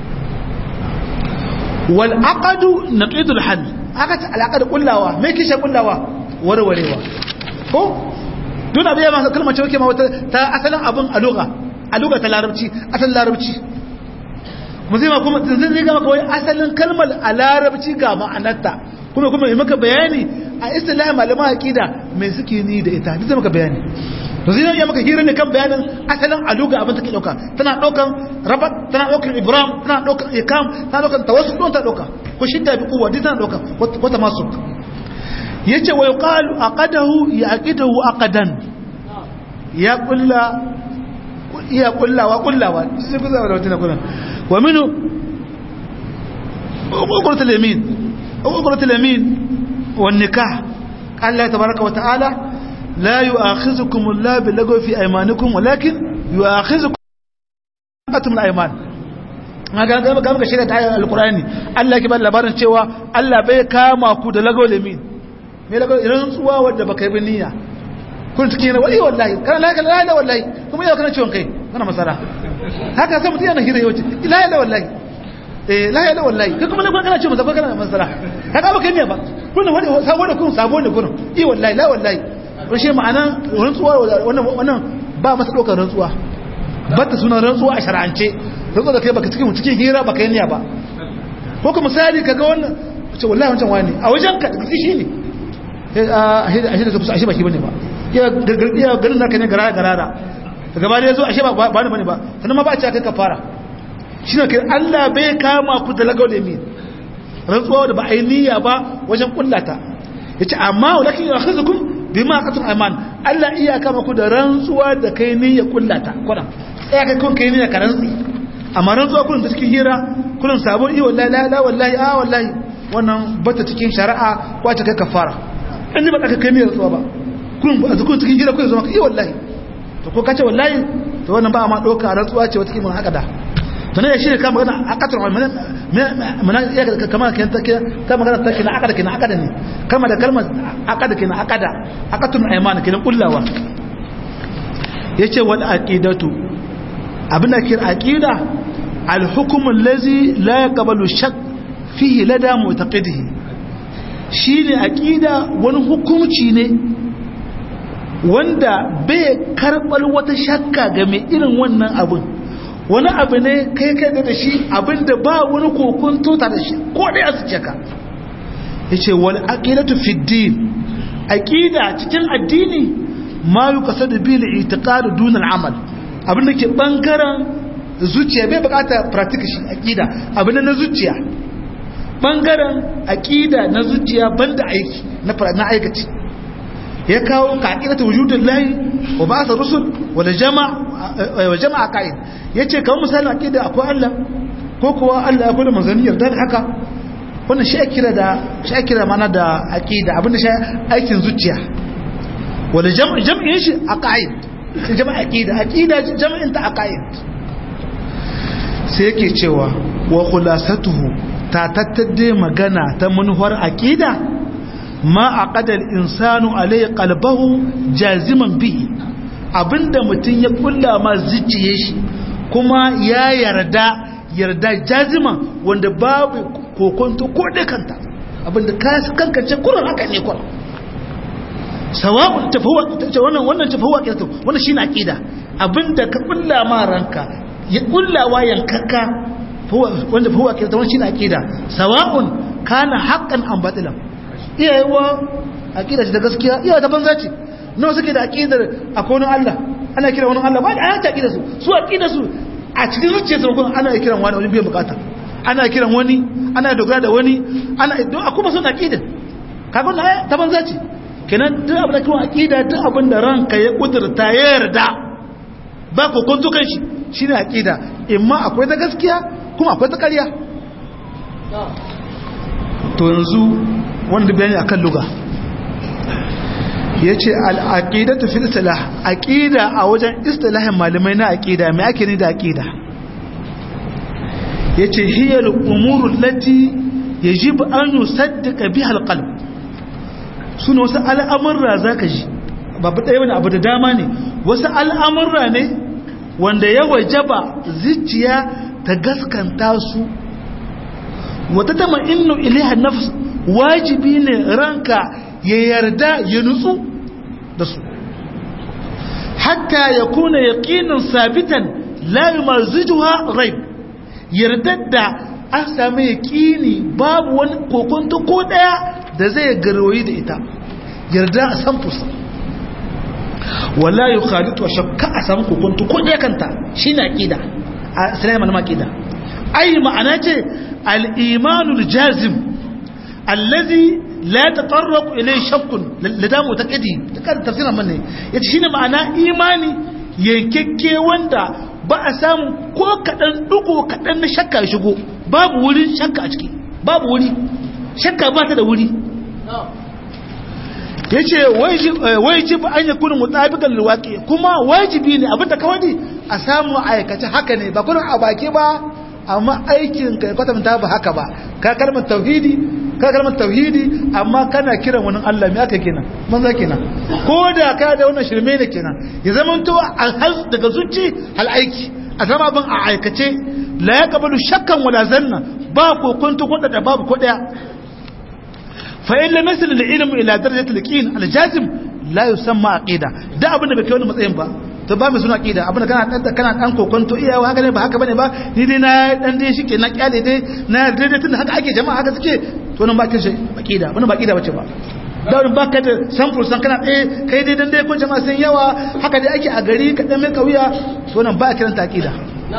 wal aqadu naqidul hal aka ta alaqad kullawa me kishe kullawa warwarewa ko duk abin ya masa kalmar cewa ma wata ta asalin abin a lugha a lugha ta larabci asalin larabci muzima kuma zai zai gama kawai asalin kalmar a larabci ga ma'anarta kuma kuma yi maka bayani a istilahi malaman aqida me suke ni da ita duk zai maka bayani to zai iya maka hira ne kan bayanin asalin aluga abin take dauka tana daukan rabat tana daukan ibrahim tana daukan ikam tana daukan tawassul don ta dauka ko shidda bi kuwa duk tana dauka wata masu yace wa yuqalu aqadahu ya aqidahu aqadan ya kulla iya kullawa kullawa sai ku zama da wata kullun wa minu uqrat al-yamin uqrat al-yamin wan nikah Allah tabaaraka wa ta'ala لا يؤاخذكم الله باللغو في ايمانكم ولكن يؤاخذكم أتم الأيمان ga ga ga shirya ta ayar alqur'ani Allah ke ba labarin cewa Allah bai kama ku da lago lemin me lago irin tsuwa wanda baka yi niyya kun take ne wai wallahi kana la la la wallahi kuma yau kana ciwon kai kana masara haka sai mutum yana hira yawanci la la wallahi eh la la wallahi kai kuma kana ciwon masara kana masara haka baka yi niyya ba kun wani sabo da kun sabo ne kun i wallahi la wallahi rashe ma'ana rantsuwa wannan ba masa ɗaukar rantsuwa ba ta suna rantsuwa a shara'ance rantsuwa da kai baka cikin cikin hira baka yi ba ko ka misali kaga wannan ce wallahi wancan wani a wajen ka daga shi ne a shi da ka fusa ashe ba shi bane ba ya garin naka ne garara garara daga ba ya zo ashe ba ba ne bane ba sannan ma ba a ce kai ka fara shi ne kai Allah bai kama ku da lagau da mi rantsuwa da ba a yi niyya ba wajen kullata yace amma walakin yakhuzukum bima qatul iman Allah iya kama ku da rantsuwa da kai ne ya kullata kuna tsaya kai kun kai ne ka rantsi amma rantsuwa kullun da cikin hira kullun sabon i wallahi la la wallahi a wallahi wannan bata cikin shari'a ko ta kai kafara in ba ka kai ne rantsuwa ba kullun ba zuku cikin hira kullun zama i wallahi to ko kace wallahi to wannan ba ma doka rantsuwa ce wata kimin haka da to ne shi ne kama magana akatul iman mana ya kama kan ta kama magana ta kina akada kina akada ne kama da kalmar akada kina akada akatul iman kina kullawa yace wal aqidatu abin da kira aqida al hukm allazi la yaqbalu shak fihi lada mu'taqidihi shine aqida wani hukunci ne wanda bai karbal wata shakka ga mai irin wannan abin wani abu ne kai kai da shi abinda ba wani kokon tota da shi ko dai a suke ka yace wal aqidatu fi din aqida cikin addini ma yuqasadu bil i'tiqad dun al amal abin da ke bangaren zuciya bai bukata practice shi aqida abin na zuciya bangaren aqida na zuciya banda aiki na na aikaci ya kawo ka aqidatu wujudillahi wa ba'atha rusul wa jama'a wa jama'a qa'id yace kamar misalin aqida akwai Allah ko kuwa Allah ya kula manzaniyar da haka wannan shi kira da shi kira mana da aqida abinda shi aikin zuciya wala jam'in shi aqaid sai jama'a aqida aqida jam'in ta aqaid sai yake cewa wa khulasatuhu ta tattade magana ta munhar aqida ma aqada al-insanu alai qalbahu jaziman bihi abinda mutun ya kulla ma zuciye shi kuma ya yarda yarda jazima wanda babu kokonto ko da kanta abinda ka kankance kurin haka ne kurin sawa'un tafawa wannan wannan tafawa kirto wannan shine aqida abinda ka kulla ma ranka ya kullawa yankaka wanda fahuwa kirta wannan shine aqida sawa'un kana haqqan am batilan iyayewa aqida ce da gaskiya iyawa ta banza ce nawa suke da aqidar akwai wani Allah ana kira wani Allah ba da ayata aqida su su aqida su a cikin zuciyarsu kuma ana kiran wani wani biyan bukata ana kiran wani ana dogara da wani ana don a kuma sun aqida kaga na ta banza ce kenan duk abin da kuma aqida duk abin da ranka ya kudurta ya yarda ba ko kun tukan shi shine aqida imma akwai ta gaskiya kuma akwai ta ƙarya to yanzu wanda bayani akan luga yace al-aqidatu fil istilah aqida a wajen istilahin malamai na aqida me ake ni da aqida yace hiya al-umuru allati yajibu an yusaddiqa biha al-qalb suna wasu al'amurra zaka ji babu ɗaya wani abu da dama ne wasu al'amurra ne wanda ya wajaba zuciya ta gaskanta su wata tama innu ilaiha nafs wajibi ne ranka ya yarda ya nutsu da su hatta ya kuna yaƙinin sabitan la yumazijuha raib yarda da an sami yaƙini babu wani kokonto ko ɗaya da zai garwayi da ita yarda a san fusa wala yi khalitu wa shakka a samu kokonto ko ɗaya kanta shi na ƙida a sinai malama ƙida ai ma'ana ce al'imanul jazim allazi la ta tsarraku ilai shakkun da damu ta ƙidi ta ƙada tafsirar manne ya ce shi ne ma'ana imani yankakke wanda ba a samu ko kaɗan ɗugo kaɗan na shakka shigo babu wurin shakka a ciki babu wuri shakka ba ta da wuri ya ce wajib an yi kunin mutabikan luwaƙi kuma wajibi ne abinda kawai a samu aikace haka ne ba kunin a baki ba amma aikin ka kwatanta ba haka ba ka kalmar tauhidi ka kalmar tauhidi amma kana kiran wani Allah me aka kenan manza kenan ko da ka da wannan shirme ne kenan ya zama to alhaz daga zuci hal aiki a zama ban a aikace la yaqbalu shakkan wala zanna ba kokonto ko da babu ko daya فإن لم يصل العلم إلى درجة اليقين الجازم لا يسمى عقيدة ده abin da bai kai wani matsayin ba to ba mai suna aqida abin da kana dan kana dan kokonto iya haka ne ba haka bane ba ni dai na dan dai shike na kyale dai na daidai tunda haka ake jama'a haka suke to nan ba kin shi aqida wannan ba aqida bace ba da wani ba ka da samfur san kana ɗaya kai dai dan dai ko jama'a sun yawa haka dai ake a gari ka dan mai kauya to nan ba a kiranta aqida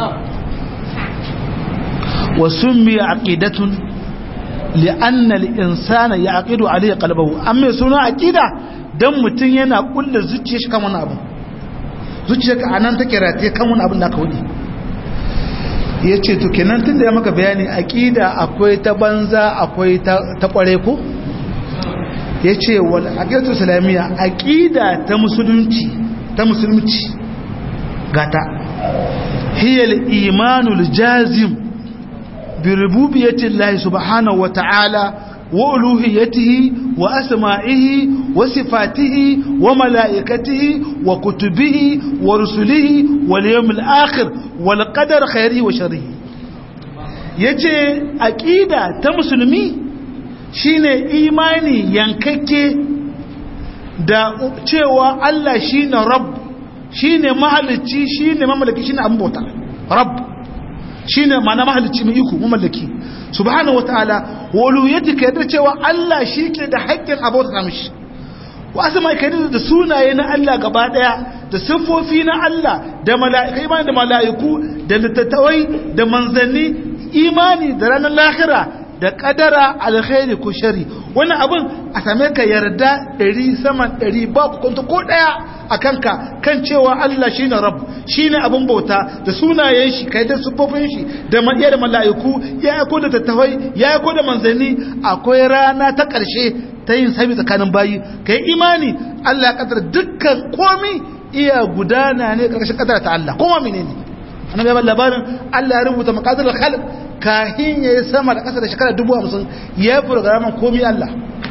wa summi aqidatun li'anna al-insana yaqidu alayhi qalbahu amma suna aqida dan mutun yana kullu zuciyar shi kan wani abu zuciyarka anan take rataye kan wani abu da aka wudi yace to kenan tunda ya maka bayani aqida akwai ta banza akwai ta ta kware ko yace wal aqidatu islamiyya aqida ta musulunci ta musulunci gata hiya al-imanul jazim بربوبية الله سبحانه وتعالى وألوهيته وأسمائه وصفاته وملائكته وكتبه ورسله واليوم الآخر والقدر خيره وشره yace aqida ta musulmi shine imani yankakke da cewa Allah shine rabb shine mahalicci shine mamallaki shine abota rabb shine ma'ana mahalicci mai iko mamallaki subhanahu wataala waluyati ka yarda cewa Allah shi ke da haƙƙin abota mishi wasu mai kai da sunaye na Allah gaba daya da siffofi na Allah da mala'ikai imani da mala'iku da littattawai da manzanni imani da ranar lahira da kadara alkhairi ko shari wannan abin a same ka yarda ɗari saman ɗari ba ku kwanta ko ɗaya a kanka kan cewa Allah shine rabb shine abin bauta da sunayen shi kai da siffofin shi da iya da mala'iku ya aiko da tattawai ya aiko da manzanni akwai rana ta ƙarshe ta yin sami tsakanin bayi ka yi imani Allah ya kadar dukkan komi iya gudana ne ƙarshen kadar ta Allah kuma mene ne annabi ya labarin Allah ya rubuta maqadir al-khalq kahin ya yi sama da ƙasa da shekara dubu hamsin ya fi raman komi Allah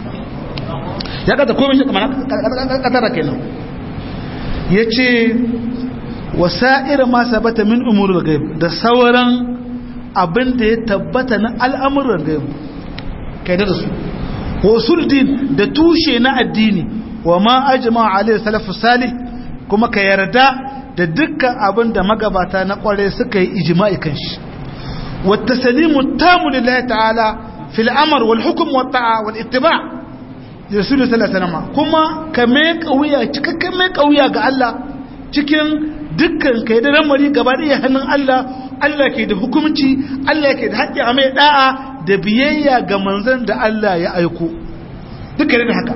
ya kata komi shi kamar kadara kenan ya ce wasa'ir ma sabata min umurul gaib da sauran abin da ya tabbata na al'amuran gaib kai da su wasul din da tushe na addini wa ma ajma alaihi salafu salih kuma ka yarda da dukkan abin da magabata na kware suka yi ijma'i kan shi wata salimu tamu lillahi ta'ala fil amr wal hukm wat ta'a wal ittiba rasul sallallahu alaihi wasallam kuma ka mai kauya cikakken mai kauya ga Allah cikin dukkan kai da ramari gaba da hannun Allah Allah ke da hukunci Allah ke da haƙƙi a mai da'a da biyayya ga manzon da Allah ya aiko duka da haka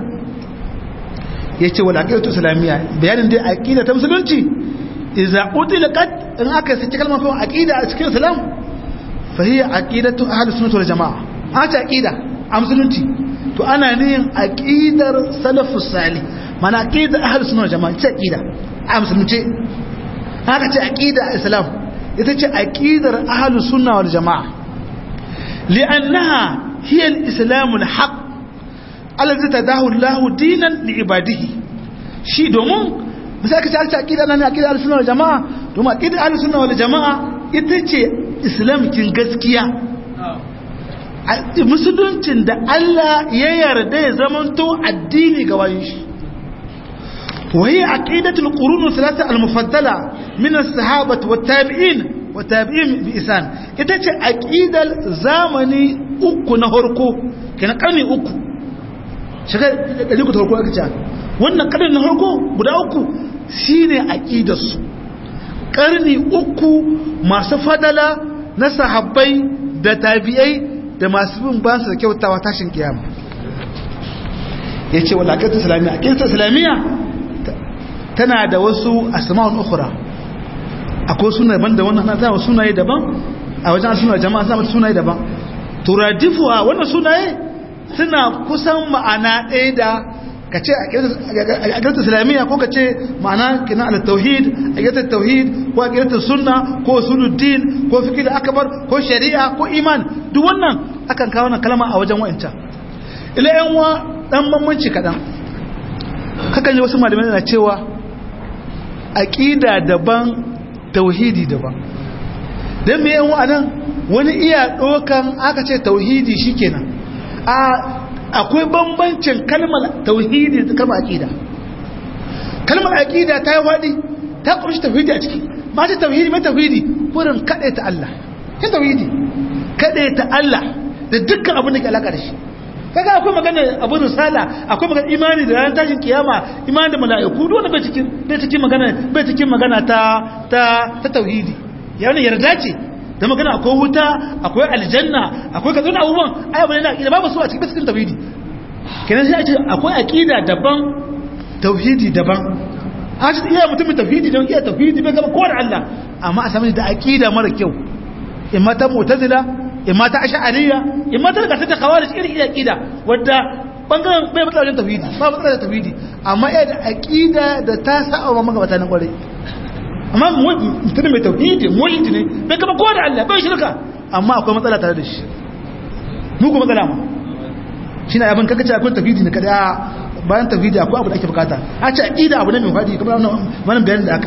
yace wal aqidatu islamiyya bayanin dai aqida ta musulunci idza utilaqat in aka saki kalmar kuma aqida a cikin islam fa hiya aqidatu ahlus sunnah wal jamaa hata aqida a musulunci to ana niyin aqidar salafus salih mana aqidar ahlus sunnah wal jamaa ce aqida a musulunci haka ce aqida a islam ita ce aqidar ahlus sunnah wal jamaa li'annaha hiya al-islam al-haq alladhi tadahu Allah dinan li ibadihi shi domin misali ka ce alci aqida nan aqida al-sunna wal jamaa domin aqida al-sunna wal jamaa ita ce islamkin gaskiya musuluncin da Allah ya yarda ya zamanto addini ga wayin shi وهي عقيدة القرون الثلاثة المفضلة من الصحابة والتابعين والتابعين بإسان إتاك عقيدة زامني أكو نهركو كان قرني أكو شكرا لكو تهركو أكتا wannan karni na harko guda uku shine aqidarsu karni uku masu fadala na sahabbai da tabi'ai da masu bin ba su da kyautawa tashin kiyama yace wala aqidatu islamiyya aqidatu islamiyya tana da wasu asma'ul ukhra akwai sunaye daban da wannan zama sunaye daban a wajen sunaye jama'a zama sunaye daban turadifuwa wannan sunaye suna kusan ma'ana ɗaya da ka ce a ƙirtar islamiyya ko ka ce ma'ana kina ala tauhid a ƙirtar tauhid ko a ƙirtar sunna ko suluddin ko fikir akabar ko shari'a ko iman duk wannan akan kawo wannan kalma a wajen wa'ancan ila yan wa dan bambanci kaɗan kakan yi wasu malamai na cewa aƙida daban tauhidi daban don me yan wa'anan wani iya ɗokan aka ce tauhidi shikenan a akwai bambancin kalmar tauhidi da kalmar aqida kalmar aqida ta yi wadi ta kunshi tauhidi a ciki ba ta tauhidi mai tauhidi wurin kade ta Allah ta tauhidi kade ta Allah da dukkan abin da ke alaka da shi kaga akwai magana abu risala akwai magana imani da ranar tashin kiyama imani da mala'iku duk wanda bai cikin bai cikin magana bai cikin magana ta ta ta tauhidi yana yarda ce da magana akwai wuta akwai aljanna akwai kaza abubuwan ai bane na aqida babu su a cikin cikin tauhidi kenan sai a ce akwai aqida daban tauhidi daban a ce iya mutumin tauhidi don iya tauhidi bai gaba kowa da Allah amma a sami da aqida mara kyau imma ta mu'tazila imma ta ash'ariyya imma ta daga ta khawarij irin iya aqida wadda bangaren bai matsala wajen tauhidi ba matsala da tauhidi amma iya da aqida da ta sa'a wa magabata na kwarai amma mutum mai tauhidi mulhidi ne bai kama kowa da Allah bai shirka amma akwai matsala tare da shi muku matsala ma shi na abin kakace akwai tauhidi ne kada bayan tauhidi akwai abu da ake bukata a ce aqida abu ne mai fadi kamar wannan bayanin da aka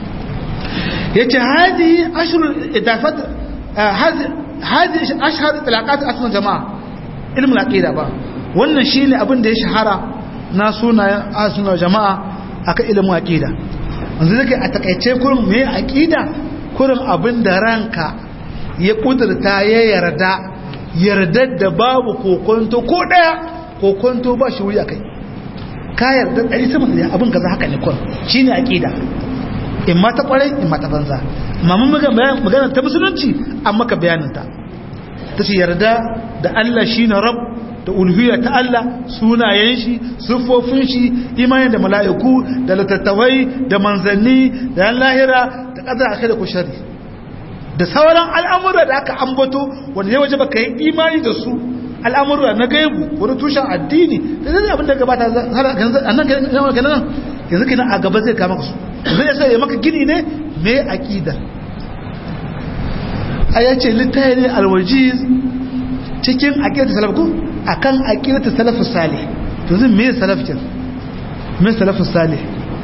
yi yace hadi ashrul idafat hadi hadi ashhar talaqat asma jama'a ilmul aqida ba wannan shine abin da ya shahara na sunayen asma jama'a akan ilmin aqida wanzu zai a takaice kurin mai aƙida kurin abin da ranka ya ƙudurta ya yarda yardar da babu kokonto ko daya kokonto ba shi wuri akai ka yarda ɗari sama da abin kaza haka ne kwan shine aqida in ma ta kwarai in ma ta banza amma mun magana ta musulunci an maka bayanin ta tace yarda da Allah shine rabb da ulhiyya ta Allah sunayen shi siffofin shi imanin da mala'iku da littattafai da manzanni da yan lahira da kadar akai da kushari da sauran al'amura da aka ambato wanda ya waje baka yi imani da su al'amura na gaibu wani tushen addini da zai abin da gabata a nan ganin yanzu kina a gaba zai kama su zai sai ya maka gini ne mai aƙida a yace littaye ne alwajiz cikin aƙidar salaf ko akan aƙidar salaf salih to zai me salaf kin me salaf salih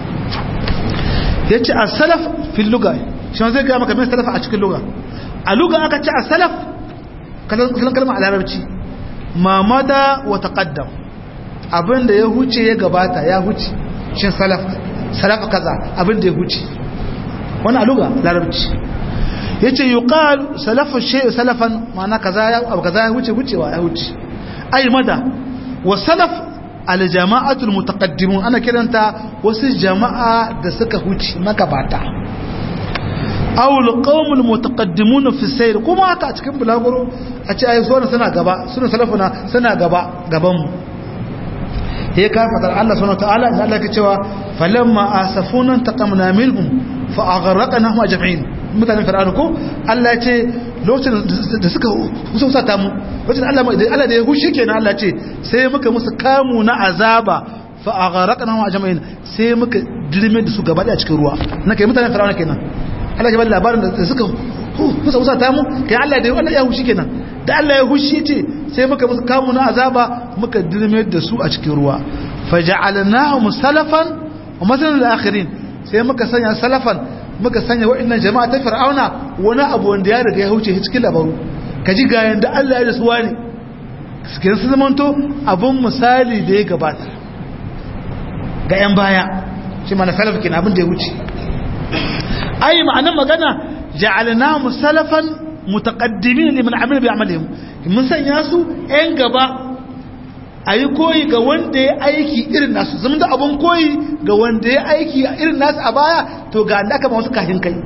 yace as-salaf fil lugha shi zai ga maka me salaf a cikin lugha a lugha aka ce as-salaf kalan kalma a larabci mamada wa taqaddam abinda ya huce ya gabata ya huce shin salaf salaf kaza abinda ya huce wannan a lugha larabci yace yuqal salafu shay salafan ma'ana kaza ya abu kaza ya huce hucewa ya huce ay mada wa salaf al jama'atul mutaqaddimun ana kiranta wasu jama'a da suka huce magabata aw al qawmul mutaqaddimun fi sayr kuma haka a cikin bulaguro a ce ayi sona suna gaba suna salafuna suna gaba gaban mu he ka fadar Allah subhanahu wa ta'ala Allah ke cewa falamma asafuna taqamna minhum fa aghraqnahum ajma'in mutanen fir'auna ko Allah ya ce lokacin da suka husauta mu lokacin Allah Allah da ya hushi kenan Allah ce sai muka musu kamu na azaba fa aghraqnahum ajma'in sai muka dirme da su gaba da cikin ruwa na kai mutanen fir'auna kenan Allah ya bada labarin da suka husauta mu kai Allah da Allah ya hushi kenan da Allah ya hushi ce sai muka musu kamu na azaba muka dirme da su a cikin ruwa faja'alnahum salafan wa masalan lil-akhirin sai muka sanya salafan muka sanya waɗannan jama'a ta fir'auna wani abu wanda ya riga ya huce cikin labaru ka ji ga yanda Allah ya rasuwa ne suke su zamanto abin misali da ya gabata ga 'yan baya shi mana salaf kenan abin da ya wuce ai ma'anar magana ja'alna musalafan mutaqaddimin liman amila bi amalihim mun sanya su 'yan gaba ayi koyi ga wanda ya aiki irin nasu zama da abun koyi ga wanda ya aiki irin nasu a baya to ga da aka ba wasu kahin kai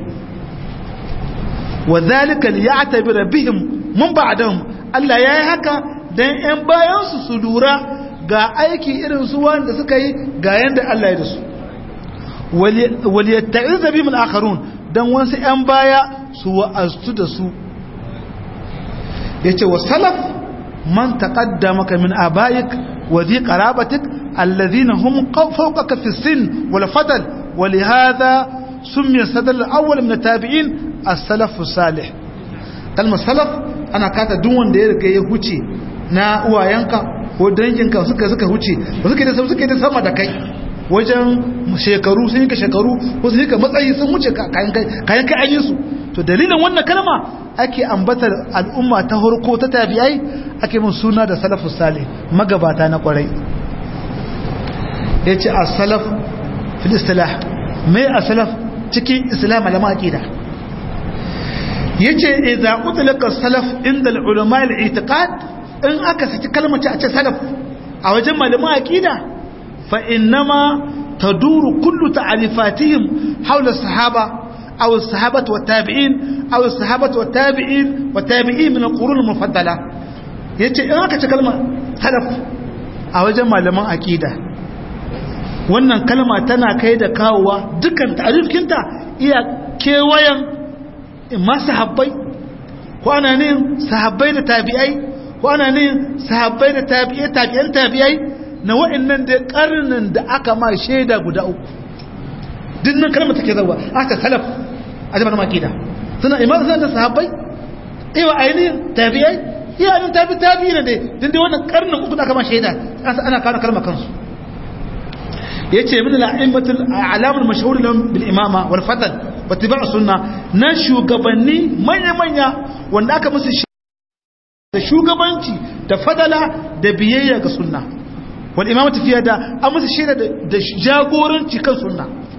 wa zalika liya'tabira bihim mun ba'dahum Allah yayi haka dan ƴan bayan su su lura ga aiki irin su wanda suka yi ga yanda Allah ya da su wal yatta'iza bihim al-akharun dan wasu ƴan baya su wa'azu da su yace wa salaf man taqaddamaka min abaik wa dhi qarabatik alladhina hum fawqaka fi sin wal fadl ولهذا سمي الصدر الأول من التابعين السلف الصالح كلمة سلف أنا كاتا دون da ya riga ya huce na uwayenka ko danginka suka suka huce ba suke da suke da sama da kai wajen shekaru sun yi ka shekaru ko sun yi ka matsayi sun wuce kayan kai kayan kai an yi su to dalilin wannan kalma ake ambatar al'umma ta harko ta tabi'ai ake mun suna da salafus salih magabata na kwarai yace as-salaf fil istilah mai as-salaf cikin islam malama aqida yace idza utlaqa salaf inda al-ulama al-i'tiqad in aka saki kalmar a ce salaf a wajen malama aqida fa innama taduru kullu ta'alifatihim hawla as-sahaba aw as-sahabah wa tabi'in aw as-sahabah wa tabi'in wa tabi'in min al-qurun al-mufaddala yace in aka ce kalmar salaf a wajen malaman aqida wannan kalma tana kai da kawowa dukkan ta'arifinta iya kewayen ma sahabbai ko ana ne sahabbai da tabi'ai ko ana ne sahabbai da tabi'ai tabi'an tabi'ai na wa'annan da karnin da aka ma shaida guda uku dinnan kalmar take zawa aka salaf a jama'a makida suna imam suna da sahabbai ewa ainihin tabi'ai iya ainihin tabi tabi'i ne dai din dai wannan karnin uku da aka ma shaida ana kawo kalmar kansu yace min al-a'immatul a'lamul mashhur lahum bil imama wal fadl wa tiba' sunna na shugabanni manya manya wanda aka musu da shugabanci da fadala da biyayya ga sunna wal imamatu fiya da an musu shaida da jagoranci kan sunna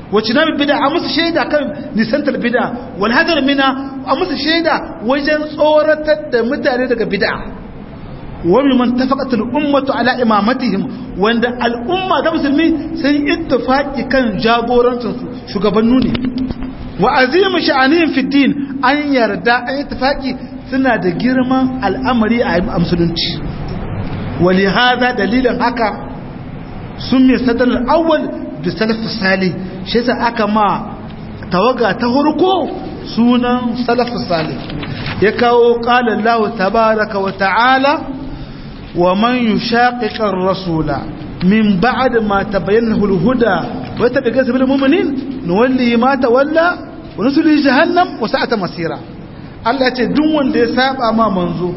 wacce na bida a musu shaida kan nisantar bida wal hadar mina a musu shaida wajen tsoratar da mutane daga bida wani man tafaqat al ummatu ala imamatihim wanda al umma ta musulmi sun ittifaqi kan jagorancin su shugabannu ne wa azim sha'anihim fi din an yarda an ittifaqi suna da girman al'amari a musulunci wali hada dalilin haka sun mai sadar awwal da salaf salih shi sa aka ma tawaga ta hurko sunan salaf salih ya kawo qala Allah tabaaraka wa ta'ala wa man yushaqiqa ar-rasula min ba'd ma tabayyana al-huda wa yattabi sabil mu'minin nuwalli ma tawalla wa nusli jahannam wa sa'at masira Allah ya ce duk wanda ya saba ma manzo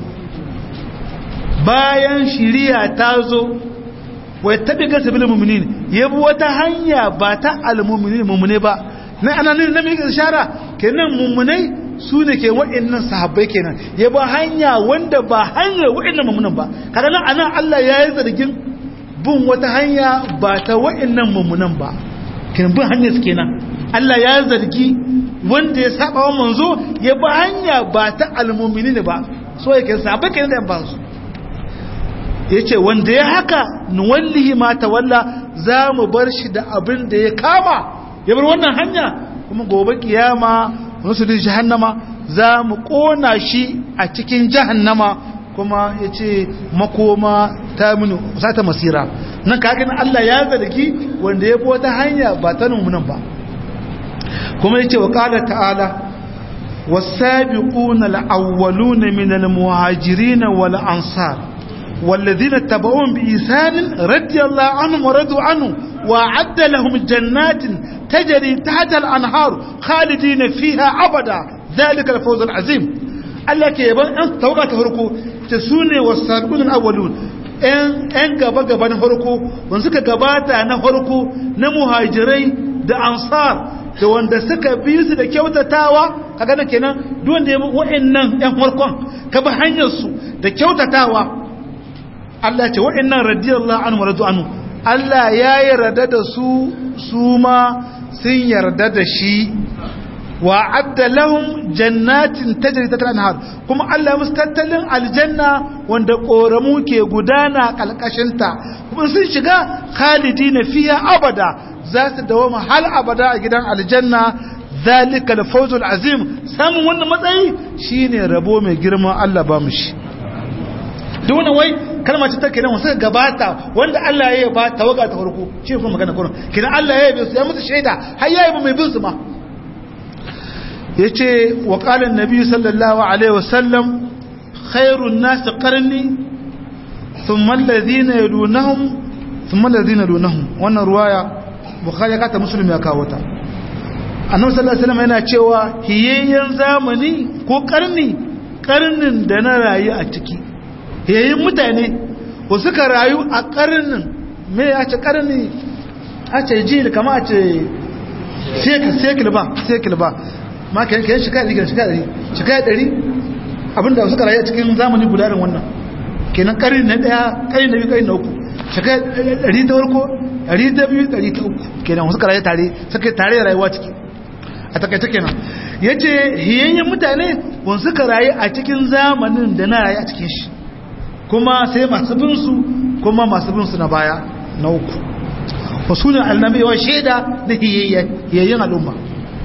bayan shiriya ta zo wai tabi ga sabilin mu'minin yabi wata hanya ba ta al-mu'minin mu'mine ba na ana ne na mai ishara kenan mu'minai su ne ke wa'annan sahabbai kenan yabi hanya wanda ba hanyar wa'annan mu'minan ba kaga nan anan Allah ya yi zargin bin wata hanya ba ta wa'annan mu'minan ba kenan bin hanyar su kenan Allah ya zargi wanda ya saba wa manzo ya bi hanya ba ta al-mu'minin ba so yake sahabbai kenan da yan ba su ya ce wanda ya haka nuwallihi ma tawalla za mu bar shi da abin da ya kama ya bar wannan hanya kuma gobe kiyama wasu da jahannama za mu kona shi a cikin jahannama kuma ya ce makoma ta mini sata masira nan kakin Allah ya zargi wanda ya bi wata hanya ba ta numunan ba kuma ya ce wa ƙala ta'ala والسابقون الأولون من المهاجرين والأنصار والذين اتبعوهم بإحسان رضي الله عنهم ورضوا عنه وأعد لهم جنات تجري تحت الأنهار خالدين فيها أبدا ذلك الفوز العظيم الله كيبان أن توقع تهركو تسوني والسابقون الأولون ‘yan gaba-gaba na farko wanda suka gabata na farko na muhajirai da ansar da wanda suka bi su da kyautatawa kaga da kenan duk wanda ya bi wa'annan ‘yan farkon ka bi hanyarsu da kyautatawa Allah ce waɗannan radiyallahu anhu radu anhu Allah ya yarda da su su ma sun yarda da shi wa adda lahum jannatin tajri ta anhar kuma Allah musu tattalin aljanna wanda koramu ke gudana kalkashin ta kuma sun shiga khalidina fiha abada za su dawoma hal abada a gidan aljanna zalika al azim samun wannan matsayi shine rabo mai girma Allah ba mu shi duk wannan wai kalmar ce ta kenan wasu gabata wanda Allah ya ba tawaga ta farko shi kuma magana kurin kenan Allah ya yabe su ya musu shaida har ya yabe mai bin su ma yace wa qala an-nabi sallallahu alaihi wasallam khairun nas qarni thumma alladhina yadunhum thumma alladhina yadunhum wannan ruwaya bukhari ka ta muslim ya kawo ta annabi sallallahu alaihi wasallam yana cewa hiyayyen zamani ko karni karnin da na rayu a ciki yayin mutane ko suka rayu a karnin me ya ce karni a ce ji kama a ce sekil ba sekil ba ma ka yanke shika ɗari shika ɗari shika ɗari abinda suka rayu a cikin zamani guda da wannan kenan karni na ɗaya karni na biyu karni na uku shika ɗari ta farko ɗari ta biyu ɗari ta uku kenan suka rayu tare suka tare da rayuwa ciki a takaita kenan ya ce hiyayyen mutane wani suka rayu a cikin zamanin da na rayu a cikin shi kuma sai masu binsu kuma masu binsu na baya na uku wasu ne annabewa shaida da hiyayyen al'umma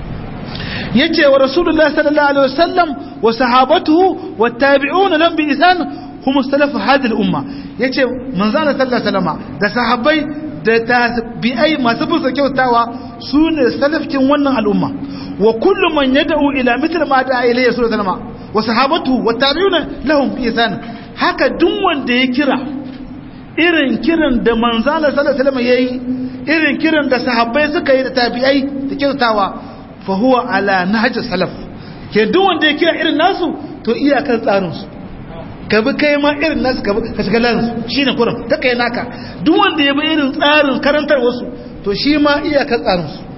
ya ce wa rasulullah sallallahu alaihi wasallam wa sahabatuhu wa tabi'una lam bi isan hum salafu hadhihi al-umma yace manzana sallallahu alaihi wasallam da sahabbai da tabi'ai masu bin kyautawa su ne salafkin wannan al'umma wa kullu man yad'u ila mithl ma da'a ilayhi sallallahu alaihi wasallam wa sahabatuhu wa tabi'una lahum bi isan haka duk wanda ya kira irin kiran da manzala sallallahu alaihi wasallam yayi irin kiran da sahabbai suka yi da tabi'ai da kyautawa fa huwa ala nahj salaf ke duk wanda ya kira irin nasu to iyakan tsarin su ka bi kai ma irin nasu ka ka shiga lansu shine kurin ta kai naka duk wanda ya bi irin tsarin karantar wasu to shi ma iyakan tsarin su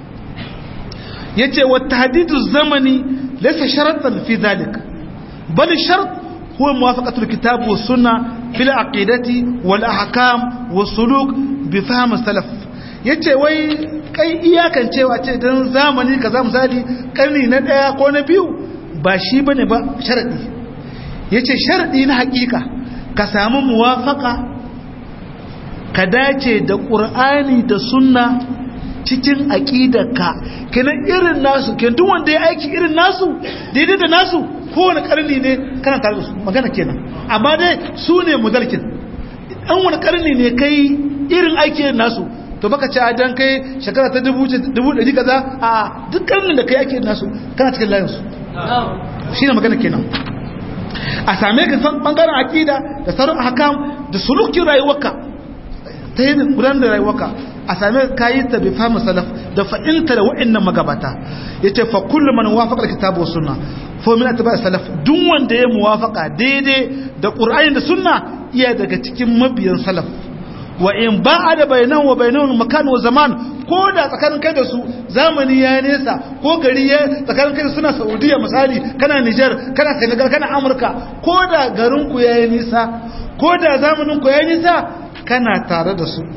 yace wa tahdidu zamani laysa sharatan fi dhalik bal shart هو موافقة الكتاب والسنة في العقيدة والأحكام والسلوك بفهم السلف yace wai kai iyakan cewa ce dan zamani kaza misali karni na daya ko na biyu ba shi bane ba sharadi yace sharadi na hakika ka samu muwafaka ka dace da qur'ani da sunna cikin aqidarka kenan irin nasu kenan duk wanda ya aiki irin nasu daidai da nasu kowane karni ne kana tare da su magana kenan amma dai su ne mudalkin an wani karni ne kai irin aiki irin nasu to baka ci dan kai shekara ta dubu ɗari kaza a duk karnin da kai aiki irin nasu kana cikin layinsu shi ne magana kenan a same ka san bangaren akida da sauran hakam da sulukin rayuwarka ta yi gudanar da rayuwarka a same ka yi ta bi fahimta salaf da fa'inta da wa'annan magabata ya ce fa kullum man wafaka da kitabu sunna fa min atba salaf duk wanda ya muwafaka daidai da qur'ani da sunna iya daga cikin mabiyan salaf wa in ba'a da bainahu wa bainahu makan wa zaman ko da tsakanin kai da su zamani ya nesa ko gari ya tsakanin kai da suna saudiya misali kana niger kana senegal kana amurka ko da garin ku yayi nisa ko da zamanin ku yayi nisa kana tare da su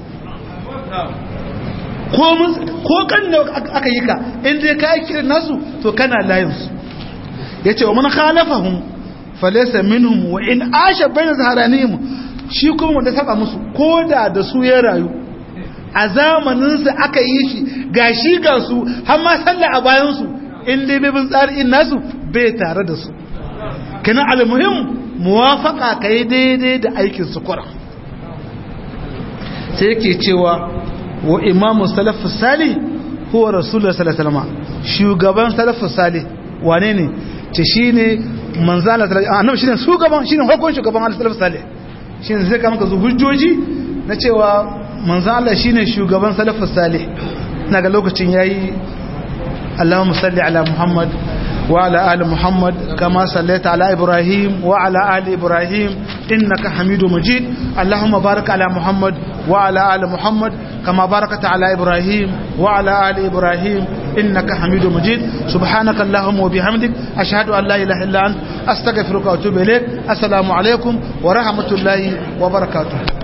ko kan da aka yi ka inda ka yi kirin nasu to kana layinsu ya ce wa man khalafahum falesa minhum wa in asha bayan zaharanihim shi kuma wanda saba musu ko da da su ya rayu a zamaninsu aka yi shi ga shi ga su har ma sallah a bayansu in dai bin tsarin nasu bai tare da su kana almuhim muwafaka kai daidai da aikin su kura sai yake cewa wa imamu salafu sali huwa rasulullah sallallahu alaihi wasallam shugaban salafu sali wane ne ce shine manzala annabi shine shugaban shine hukun shugaban salafu sali shine zai kama ka zu hujjoji na cewa manzala shine shugaban salafu sali naga lokacin yayi Allahumma salli ala Muhammad وعلى آل محمد كما صليت على إبراهيم وعلى آل إبراهيم إنك حميد مجيد اللهم بارك على محمد وعلى آل محمد كما باركت على إبراهيم وعلى آل إبراهيم إنك حميد مجيد سبحانك اللهم وبحمدك أشهد أن لا إله إلا أنت أستغفرك وأتوب إليك السلام عليكم ورحمة الله وبركاته